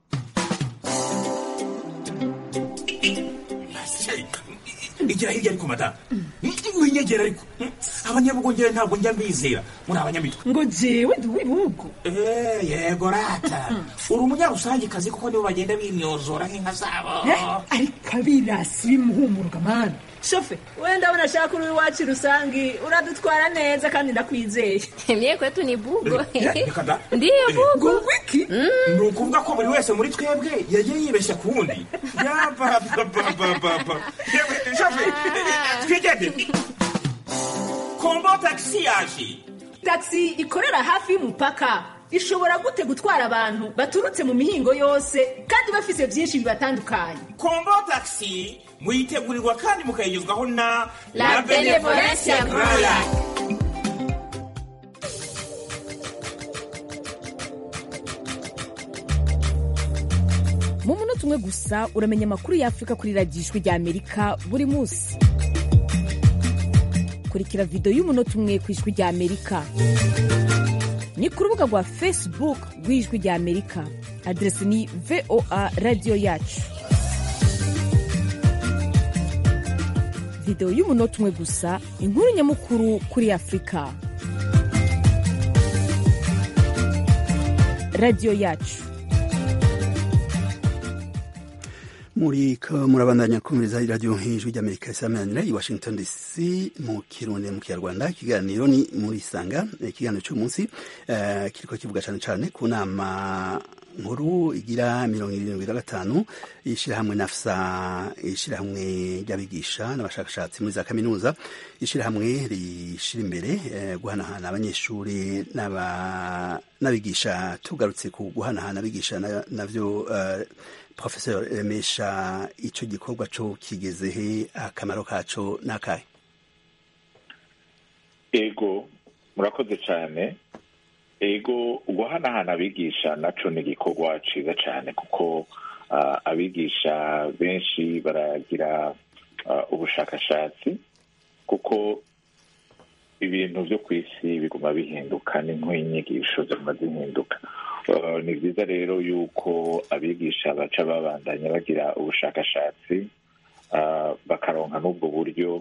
igira hirya ariko madamu winyegera ariko abanyabugongera ntabwo njya mbizera muri abanyamitwe ngo jewe ndi uw'ibihugu Eh, yego rata uri umunyarusangikazi kuko nibo bagenda bimyozora nk'inka zabo Eh, ariko abirasi bimuhumuruka mani shofe wenda ndabona ashaka uri iwacu rusangi uradutwara neza kandi ndakwizeye Mie kwetu ni bugo. Eh, reka da. Ndiyo bugo. ngo wiki ni ukuvuga ko buri wese muri twebwe yagiye yibeshya ku wundi yabababababa twigendere kombo tagisi yaje taxi ikorera hafi y'umupaka ishobora gute gutwara abantu baturutse mu mihingo yose kandi bafise byinshi bibatandukanye kombo tagisi muyitegurirwa kandi mukayigezwaho na La Benevolencia Royal. mu munota umwe gusa uramenya amakuru y'afurika kuri radiyo ijwi rya amerika buri munsi kurikira videwo y'umunota umwe ku ijwi rya amerika ni ku rubuga rwa facebook rw'ijwi rya amerika aderesi ni voa radiyo yacu videwo y'umunota umwe gusa inkuru nyamukuru kuri afurika radiyo yacu muri ko murabandanya kumviriza iradiyo nk'ijwi ry'amerika isamanira i washington dc mu kirundi mu kinyarwanda ikiganiro ni muri sanga ikiganiro cy'umunsi uh, kiriko kivuga cyane cyane ku nama nkuru igira mirongo irindwi na gatanu ishyirahamwe nafsa ishyirahamwe ry'abigisha n'abashakashatsi muri za kaminuza ishyirahamwe rishyira imbere eh, guhanahana abanyeshuri n'abigisha tugarutse ku guhanahana abigisha navyo uh, professeur remesha icyo gikorwa cyo kigeze he akamaro kaco n'akahe ego murakoze cyane ego guhanahana abigisha naco ni igikorwa ciza cyane kuko uh, abigisha benshi baragira uh, ubushakashatsi kuko ibintu byo ku isi biguma bihinduka ni nk'inyigisho ziguma zihinduka ni byiza rero yuko abigisha baca babandanya bagira ubushakashatsi bakaronka n'ubwo buryo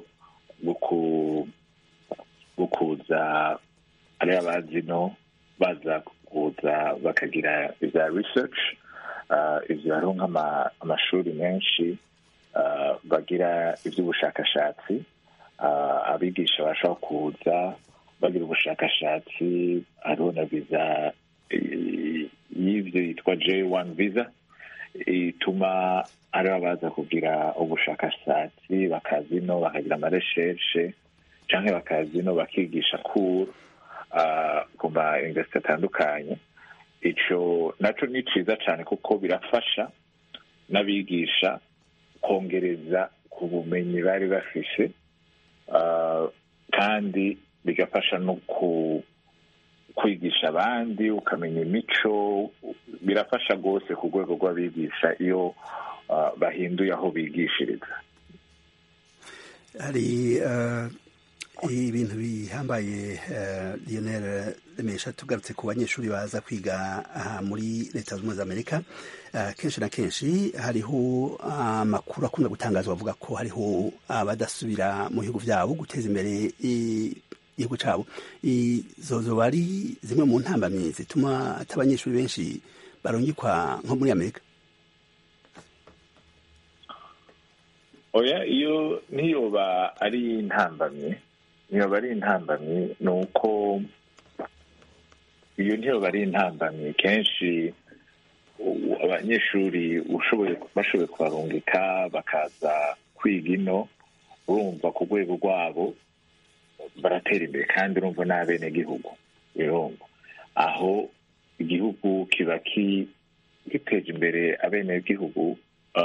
bwo kuza ari abazino baza kuza bakagira ibya research ibyo hariho nk'amashuri menshi bagira iby'ubushakashatsi abigisha bashobora kuza bagira ubushakashatsi hariho na viza y'ibyo yitwa j1 visa ituma ari baza kugira ubushakashatsi bakazino bakagira amareshershe cyangwa bakazino bakigisha kuru ku ma universite atandukanye icyo nacyo ni cyiza cyane kuko birafasha n'abigisha kongereza ku bumenyi bari bafise kandi bigafasha no ku kwigisha abandi ukamenya imico birafasha rwose ku rwego rw'abigisha iyo bahinduye aho bigishiriza hari ibintu bihambaye lionel remesha tugarutse ku banyeshuri baza kwiga aha muri leta zunze ubumwe za amerika kenshi na kenshi hariho amakuru akunda gutangazwa avuga ko hariho abadasubira mu bihugu byabo guteza imbere igihugu cyabo izo zoba ari zimwe mu ntambamyi zituma abanyeshuri benshi barungikwa nko muri amerika oya iyo niyoba ari intambamyi niyoba ari intambamyi ni uko iyo ntiyoba ari intambamyi kenshi abanyeshuri bashoboye kubarungika bakaza kwiga ino urumva ku rwego rwabo baratera imbere kandi urumva n'abenegihugu birumva aho igihugu kiba giteje imbere abenegihugu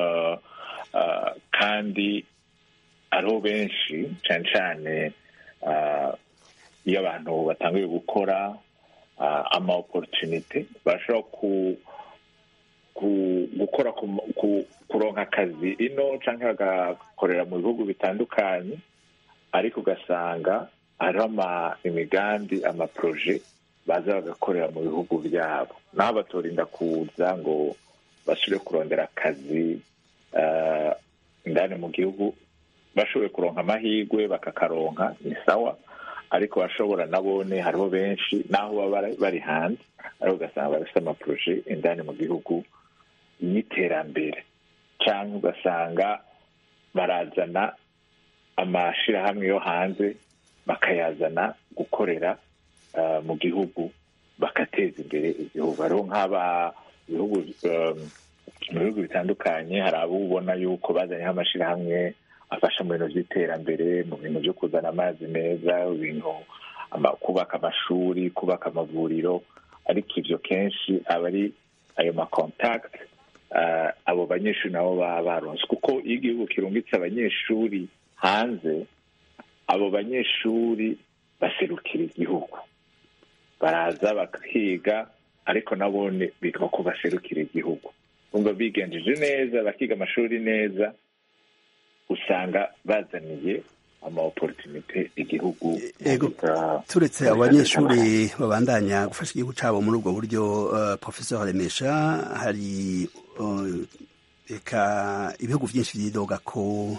kandi ariho benshi cyane cyane iyo abantu batangiye gukora ama oporutunite bashobora gukora kuronka akazi ino cyangwa bagakorera mu bihugu bitandukanye ariko ugasanga hariho imigambi amaporoje baza bagakorera mu bihugu byabo naho batorinda kuza ngo basubire kurondera akazi indani mu gihugu bashoboye kuronka amahirwe bakakaronka ni sawa ariko bashobora nabone hariho benshi naho baba bari hanze ariko ugasanga barafite amaporoje indani mu gihugu y'iterambere cyangwa ugasanga barazana amashyirahamwe yo hanze bakayazana gukorera mu gihugu bagateza imbere igihugu hariho nk'aba bihugu mu bihugu bitandukanye hari abo ubona yuko bazanyeho amashyirahamwe afasha mu bintu by'iterambere mu bintu byo kuzana amazi meza ibintu kubaka amashuri kubaka amavuriro ariko ibyo kenshi aba ari ayo makontakiti abo banyeshuri nabo baba baronse kuko iyo igihugu kirungitse abanyeshuri hanze abo banyeshuri baserukira igihugu baraza bakiga ariko nabone bitwa ko baserukira igihugu bumva bigenjeje neza bakiga amashuri neza usanga bazaniye ama opportunité igihugu turetse abanyeshuri babandanya gufasha igihugu cyabo muri ubwo buryo uh, professeur Remesha hari reka uh, ibihugu byinshi byidoga ko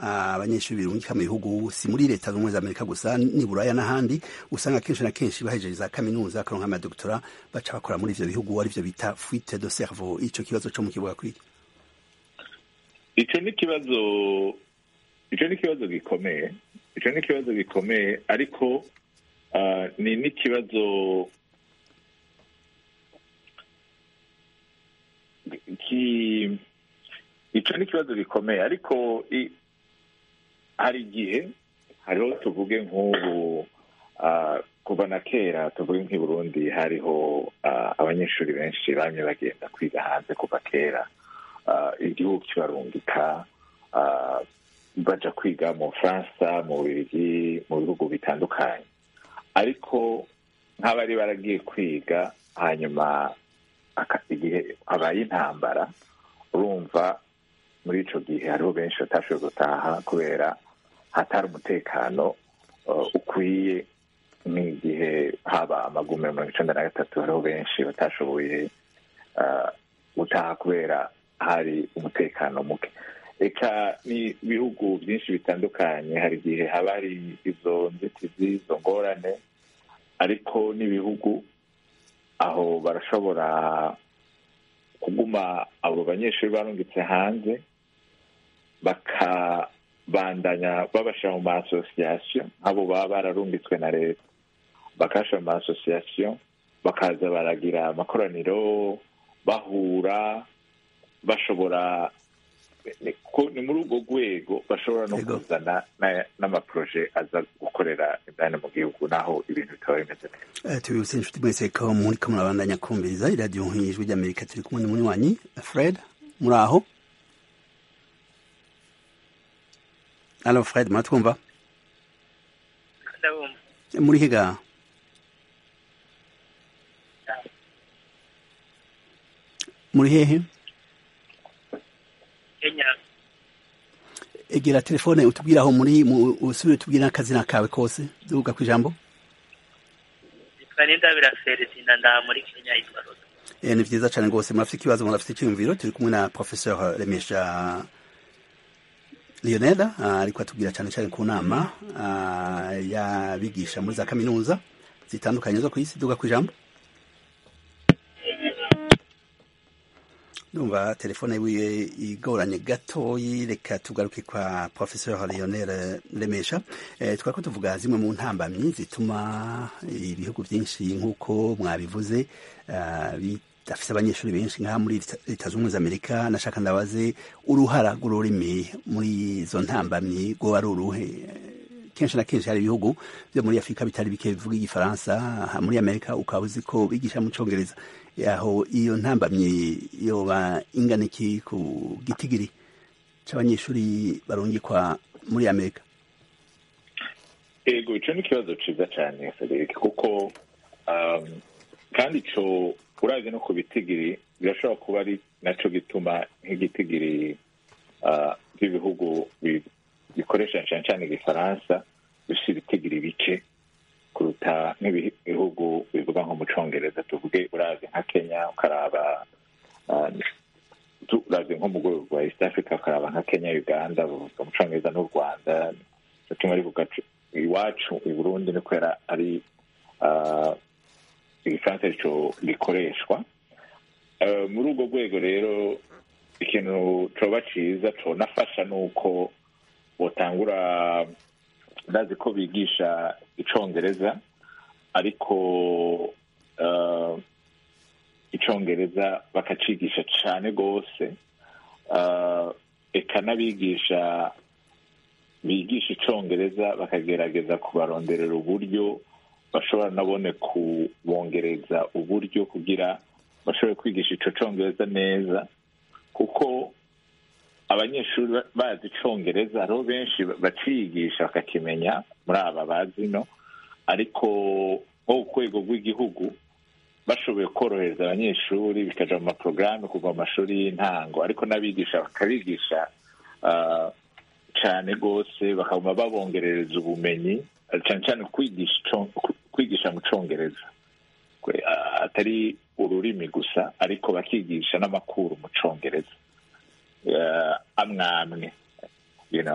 abanyeshuri birungika mu bihugu si muri leta z'ubumwe za amerika gusa ni buraya n'ahandi usanga kenshi na kenshi bahejeje za kaminuza bakaronka amadoktora baca bakora muri ivyo bihugu arivyo bita fuite de cerveau ico kibazo co mu kibuga kwiki icyo ni ikibazo icyo ni ikibazo gikomeye icyo ni ikibazo gikomeye ariko ah, ni n'ikibazo ki icyo ni ikibazo gikomeye ariko i- hari igihe hariho tuvuge nk'ubu ah, kuva na kera tuvuge nk'i burundi hariho ah, abanyeshuri benshi bamye bagenda kwiga hanze kuva kera ah, igihugu kibarungika ah, baja kwiga mu bufaransa mu bubirigi mu bihugu bitandukanye ariko nk'abari baragiye kwiga hanyuma aka- igihe habaye intambara urumva muri ico gihe hariho benshi batashoboye gutaha kubera hatari umutekano uh, ukwiye nk'igihe haba amagume mirongo icenda na gatatu hariho benshi batashoboye uh, gutaha kubera hari umutekano muke eka ni ibihugu byinshi bitandukanye hari igihe haba hari izo nzitizi izo ngorane ariko n'ibihugu aho barashobora kuguma abo banyeshuri barungitse hanze bakabandanya babashyira mu ma asosiyasiyo nk'abo baba bararungitswe na leta bakabashyira mu ma asosiyasiyo bakaza baragira amakoraniro bahura bashobora ni ko- ni muri urwo rwego bashobora no Yego. kuzana na- n'amaporoje aza gukorera indani mu gihugu naho ibintu bitaba bimeze neza Eh, tubibutse inshuti mwese ko muriko murabandanya kumviriza iradiyo nk'ijwi ry'amerika turi kumwe n'umunywanyi fred muri aho alo fred muratwumva ndabumva muri higa muri hehe kenya egera telefone utubwire aho muri mu- usubire utubwire n'akazina kawe kose duga ku ijambo yitwa nindabira feredina ndaha muri kenya yitwa rosa Eh, ni vyiza cane rwose murafite ikibazo murafite icyiyumviro turi kumwe na professeur remesha lionel ah, ariko atubwira cane cane ku nama ah, y'abigisha muri za kaminuza zitandukanye zo ku isi duga ku ijambo ndumva telefone wiwe igoranye gatoyi reka tugaruke kwa professeur lionel remesha eh, twako tuvuga zimwe mu ntambamyi zituma ibihugu byinshi nk'uko mwabivuze ah, bidafise abanyeshuri benshi nk'aha muri Leta- leta z'ubumwe za amerika nashaka ndabaze uruhara rw'ururimi muri izo ntambamyi rwoba ari uruhe kenshi na kenshi hari ibihugu byo muri afurika bitari bike bivuga igifaransa aha muri amerika ukaba uzi ko bigisha mu congereza aho iyo ntambamyi yoba ingana iki ku gitigiri c'abanyeshuri barungikwa muri amerika ego ico ni ikibazo ciza cane frederic kuko um, kandi ico uravye no ku bitigiri birashobora kuba ari naco gituma nk'igitigiri uh, by'ibihugu bi- bikoresha cane cane igifaransa bifise ibitigiri bike kuruta nk'ibihugu bivuga nko mu congereza tuvuge uravye nka kenya ukaraba uh, tu- uravye nko mu rwego rwa east africa ukaraba nka kenya uganda bavuga mu congereza n'u rwanda kimwe rivuga cu- iwacu i burundi ni kubera ari ah, igifaransa arico gikoreshwa Eh, muri urwo rwego rero ikintu coba ciza conafasha ni uko botangura ndazi ko bigisha icongereza ariko eh, icongereza bakacigisha cane rwose Eh, eka n'abigisha bigisha icongereza bakagerageza kubaronderera uburyo bashobora nabone kubongereza uburyo kugira bashobore kwigisha ico congereza neza kuko abanyeshuri ba- bazi icongereza hariho benshi baciyigisha bakakimenya muri aba bazino ariko nko ku rwego rw'igihugu bashoboye korohereza abanyeshuri bikaja mu maporogaramu kuva mu mashuri y'intango ariko n'abigisha bakabigisha ah, cane rwose bakaguma babongerereza ubumenyi cane cane kwigisha ico- kwigisha mu congereza Kwe- ah, atari ururimi gusa ariko bakigisha n'amakuru mu congereza Eh, amwe amwe you know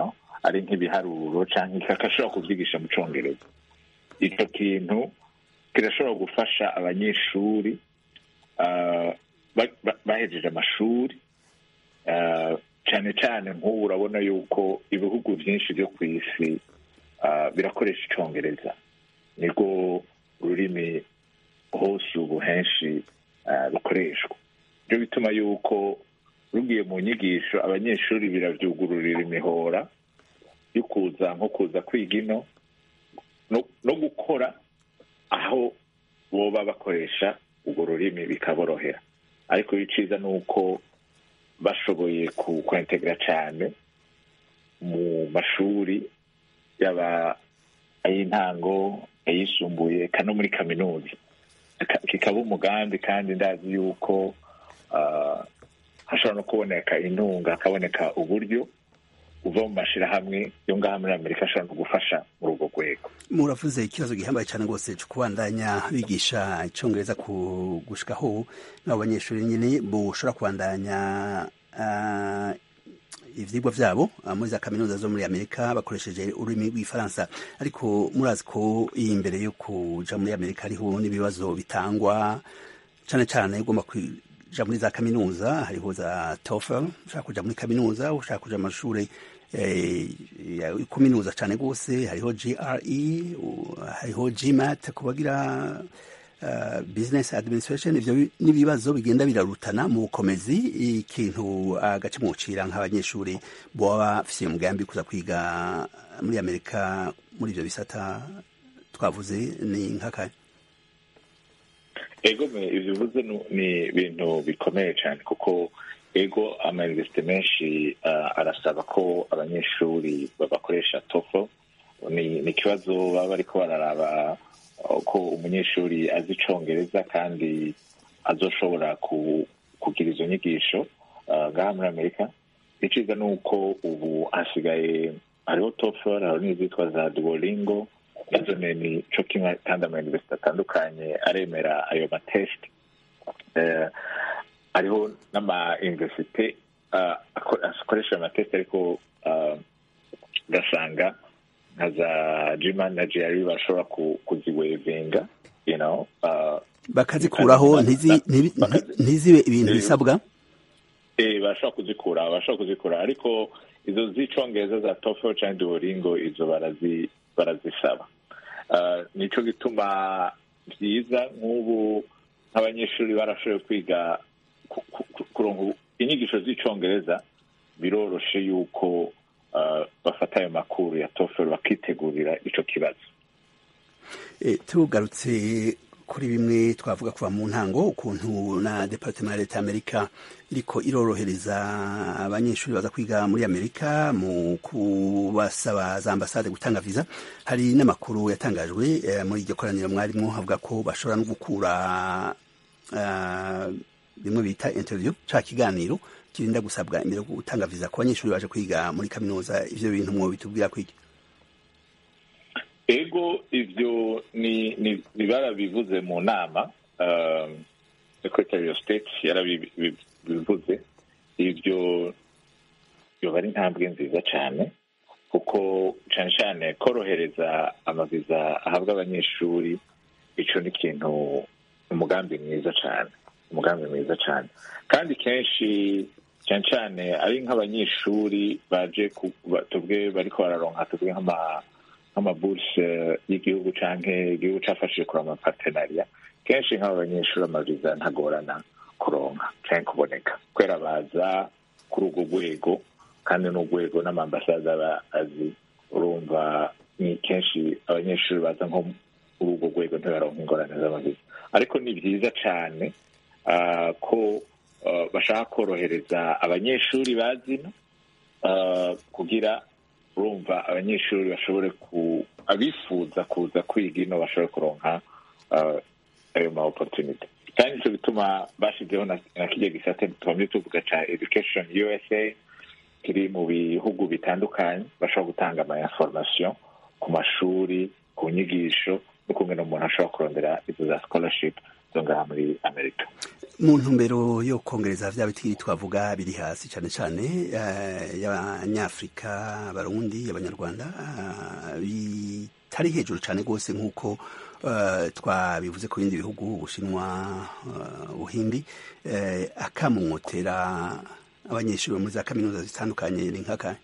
ari nk'ibiharuro cyangwa akashobora kubyigisha mu cyongereza icyo kintu kirashobora gufasha abanyeshuri ah, ba- ba- bahejeje amashuri ah, cyane cyane nk'ubu urabona yuko ibihugu byinshi byo ku isi ah, birakoresha icyongereza nirwo rurimi hose ubu henshi ah, rukoreshwa byo bituma yuko rugiye mu nyigisho abanyeshuri birabyugururira imihora yo kuza nko kuza kwiga ino no- no gukora aho boba bakoresha urwo rurimi bikaborohera ariko iciza ni uko bashoboye ku- kwentegera cyane mu mashuri yaba ay'intango ayisumbuye eka no muri kaminuza Aka- kikaba umugambi kandi ndazi yuko ah, hashobora no kuboneka intunga hakaboneka uburyo uva mu mashyirahamwe yo ngaha muri amerika ashobora no gufasha muri urwo rwego muravuze ikibazo gihambaye cyane rwose cyo kubandanya bigisha icyongereza ku gushikaho n'abo banyeshuri nyine bushobora kubandanya ah, ivyigwa vyabo ah, muri za kaminuza zo muri amerika bakoresheje ururimi rw'ifaransa ariko murazi ko iyi imbere yo kuja muri amerika hariho n'ibibazo bitangwa cane cane ugomba kuja muri za kaminuza hariho za TOEFL ushaka kuja muri kaminuza ushaka kuja mu mashuri eh, ya kuminuza cane rwose hariho GRE u- hariho GMAT kubagira uh, business administration ivyo bi- n'ibibazo bigenda birarutana mu bukomezi ikintu agace mucira nk'abanyeshuri boba bafise umugambi kuza kwiga muri amerika muri ivyo bisata twavuze ni nk'akahe ego me- ivyo uvuze nu- ni ibintu bikomeye cyane kuko ego amayuniversite menshi ah, arasaba ko abanyeshuri babakoresha tofo ni ni ikibazo baba bariko bararaba ah, ko umunyeshuri azi icongereza kandi azoshobora ku- kugira izo nyigisho ah, ngaha muri amerika iciza ni uko ubu hasigaye hariho tofel hariho n'izitwa za duolingo nazo ni ni co kimwe kandi amayuniversite atandukanye aremera ayo matesite eh, hariho n'amayuniversite ah, ako- akoresha ayo matesite ariko ah, ugasanga nka za gman na gr bashobora ku- kuziwevinga you know, ah, bakazikuraho ntizi- ntibi- nti- ntizibe ibintu bisabwa Eh, bashobora kuzikura bashobora kuzikura ariko izo z'icongereza za TOEFL cyangwa Duolingo izo barazi barazisaba Ah, nico gituma byiza nk'ubu nk'abanyeshuri barashoboye kwiga ku- ku- ku- kuronka ubu- inyigisho z'icongereza biroroshe yuko ah, bafata ayo makuru ya TOEFL bakitegurira ico kibazo E, tugarutse kuri bimwe twavuga kuva mu ntango ukuntu na departement ya leta y'amerika iriko irorohereza abanyeshuri baza kwiga muri amerika mu kubasaba za ambasade gutanga viza hari n'amakuru yatangajwe eh, muri iryo koraniro mwarimo havuga ko bashobora no gukura ah, bimwe bita interview ca kiganiro kirinda gusabwa imbere yo gutanga viza ku banyeshuri baje kwiga muri kaminuza ivyo bintu mwo bitubwira kwiki ego ivyo ni ni ni barabivuze mu nama um, secretary of state yarabivuze ivyo yoba ari intambwe nziza cyane kuko cyane cyane korohereza amaviza ahabwa abanyeshuri ico ni ikintu umugambi mwiza cyane umugambi mwiza cyane kandi kenshi cyane cyane ari nk'abanyeshuri baje ku- ba- tubwe bariko bararonka tubwe nk'ama nk'amaburse y'igihugu canke igihugu cafashije kuri amapartenariya kenshi nk'aba banyeshuri amaviza ntagorana kuronka canke kuboneka kubera baza kuri urwo rwego kandi n'urwego n'amambasade aba azi urumva ni kenshi abanyeshuri baza nko kuri urwo rwego ntibaronka ingorane z'amaviza ariko ni byiza cane ah, ko ah, bashaka korohereza abanyeshuri bazino ah, kugira urumva abanyeshuri bashobore ku abifuza kuza kwiga ino bashobore kuronka ah, ayo ma opportunity kandi nico bituma bashizeho na na kirya gisate tubamye tuvuga ca education usa kiri mu bihugu bitandukanye bashobora gutanga ama information ku mashuri ku nyigisho n'ukungene umuntu ashobora kurondera izo za scholarship zo ngaha muri amerika mu ntumbero yo kongereza vya bitigiri twavuga biri hasi cyane cyane eh, y'abanyafrika abarundi abanyarwanda ah, bitari hejuru cyane rwose nk'uko eh, twabivuze ku bindi bihugu ubushinwa eh, ubuhindi eh, akamumotera abanyeshuri bo muri za kaminuza zitandukanye ni nk'akahe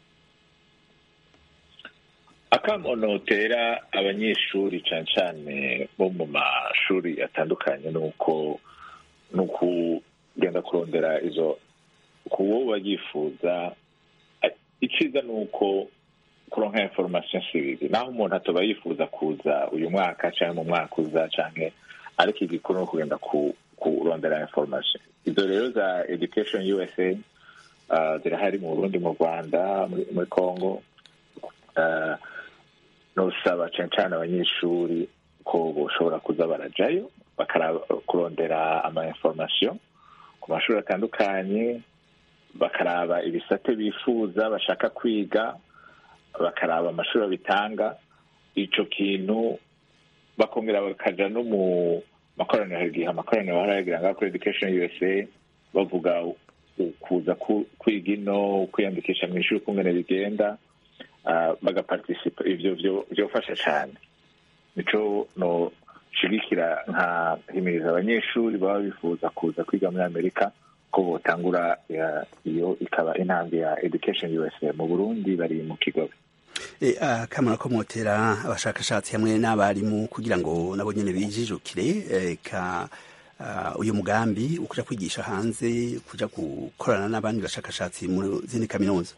akamonotera abanyeshuri cyane cyane bo mu mashuri atandukanye ni uko ni ukugenda kurondera izo ku wo bayifuza icyiza ni uko kuronka information sibibi naho umuntu atoba yifuza kuza uyu mwaka cyangwa mu mwaka uza cyangwa ariko igikuru ni ukugenda ku- kurondera information izo rero za education usa uh, zirahari mu burundi mu rwanda muri, muri congo uh, nosaba cyane cyane abanyeshuri ko boshobora kuza barajayo bakaraba kurondera ama information ku mashuri atandukanye bakaraba ibisate bifuza bashaka kwiga bakaraba amashuri babitanga ico kintu bakongera bakaja no mu makoraniro hari igihe amakoraniro barayagira ngaho kuri education usa bavuga u- kuza ku- kwiga ino kwiyandikisha mu ishuri ukungene bigenda ah, bagaparticipa ivyo vyo- vyofasha cane nico noshigikira nka himiriza abanyeshuri baba bifuza kuza kwiga muri amerika ko botangura ya- iyo ikaba intambwe ya education usa mu burundi bari mu kigobe E, akamaro ko motera abashakashatsi hamwe n'abarimu kugira ngo nabo nyene bijijukire e, ka uh, uyu mugambi ukuja kwigisha hanze kuja gukorana n'abandi bashakashatsi mu zindi kaminuza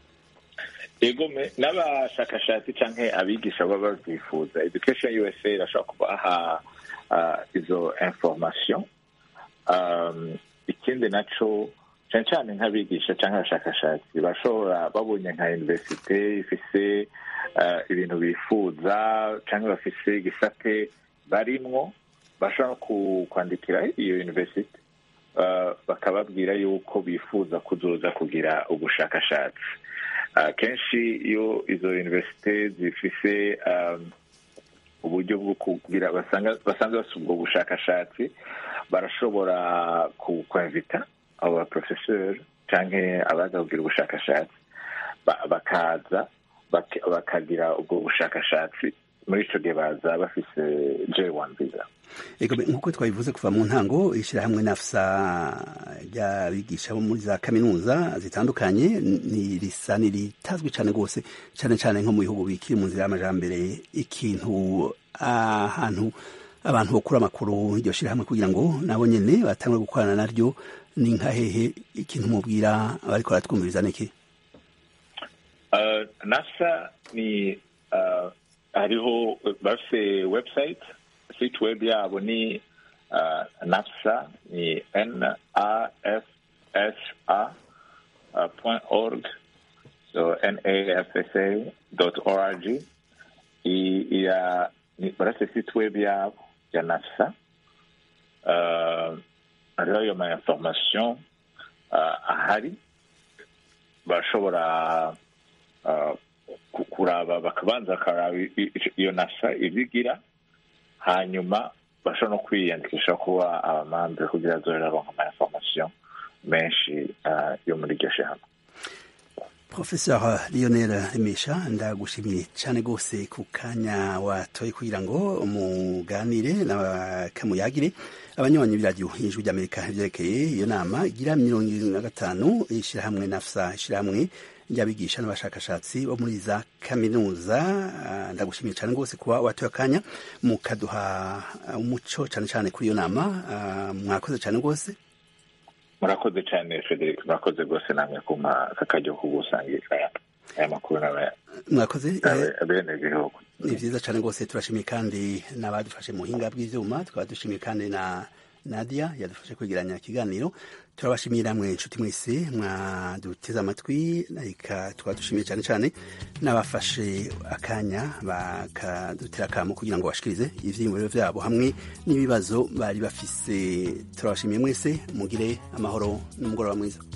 egome n'abashakashatsi canke abigisha baba bavyifuza education usa irashobora kubaha uh, izo information um, ikindi naco cane cane nk'abigisha canke abashakashatsi bashobora babonye nka universite ifise uh, ibintu bifuza canke bafise igisate barimwo bashobora ku- kwandikira iyo universite uh, bakababwira yuko bifuza kuzoza kugira ubushakashatsi uh, kenshi iyo izo universite zifise um, uburyo bwo kugira basanga basanzwe bafite ubwo bushakashatsi barashobora ku- kwinvita abo baprofeseri canke abaza kugira ubushakashatsi ba- bakaza bak- bakagira ubwo bushakashatsi muri ico gihe baza bafise j1 visa Ego be, nkuko twabivuze kuva mu ntango ishirahamwe nafsa ry'abigisha bo muri za kaminuza zitandukanye ni risa niritazwi cane rwose cane cane nko mu bihugu bikiri mu nzira y'amajambere ikintu ahantu abantu bokura amakuru iryo shirahamwe kugira ngo nabo nyene batangwe gukorana naryo ni nka hehe ikintu mubwira abariko baratwumviriza niki Uh, nasa ni uh, hariho bafise website site web yabo ni uh, nafsa ni n a f s a uh, point org so n a f s a dot org I- iya ni barafise site web yabo ya nafsa uh, hariho ayo ma information uh, ahari bashobora uh, ku- kuraba bakabanza bakaraba i- i- iyo nasa ibigira hanyuma bashobora no kwiyandikisha kuba abamambe kugira azohera aronka ama information menshi uh, yo muri iryo shirahamwe Professeur Lionel Remesha ndagushimiye cyane rwose ku kanya watoye kugira ngo muganire n'abakamuyagire abanywanyi b'iradiyo ijwi ry'Amerika vyerekeye iyo nama igira mirongo irindwi na gatanu ishirahamwe nafsa ishirahamwe ry'abigisha n'abashakashatsi bo muri za kaminuza Ah, ndagushimiye cyane rwose kuba watoye akanya mukaduha umuco cyane cyane kuri iyo nama Ah, mwakoze cyane rwose murakoze cyane frederic murakoze rwose namwe kuma aka karyo ko gusangira aya makuru n'aba- mwakoze eh, n'abe- abenegihugu ni vyiza cane rwose turashimiye kandi n'abadufashe mu buhinga bw'ivyuma tukaba dushimiye kandi na nadia yadufashe kwegeranya ikiganiro turabashimiye namwe inshuti mwese mwaduteze amatwi reka tukaba dushimiye cane cane n'abafashe akanya bakadutera akamo kugira ngo bashikirize ivyiyumviro vyabo hamwe n'ibibazo bari bafise turabashimiye mwese mugire amahoro n'umugoroba mwiza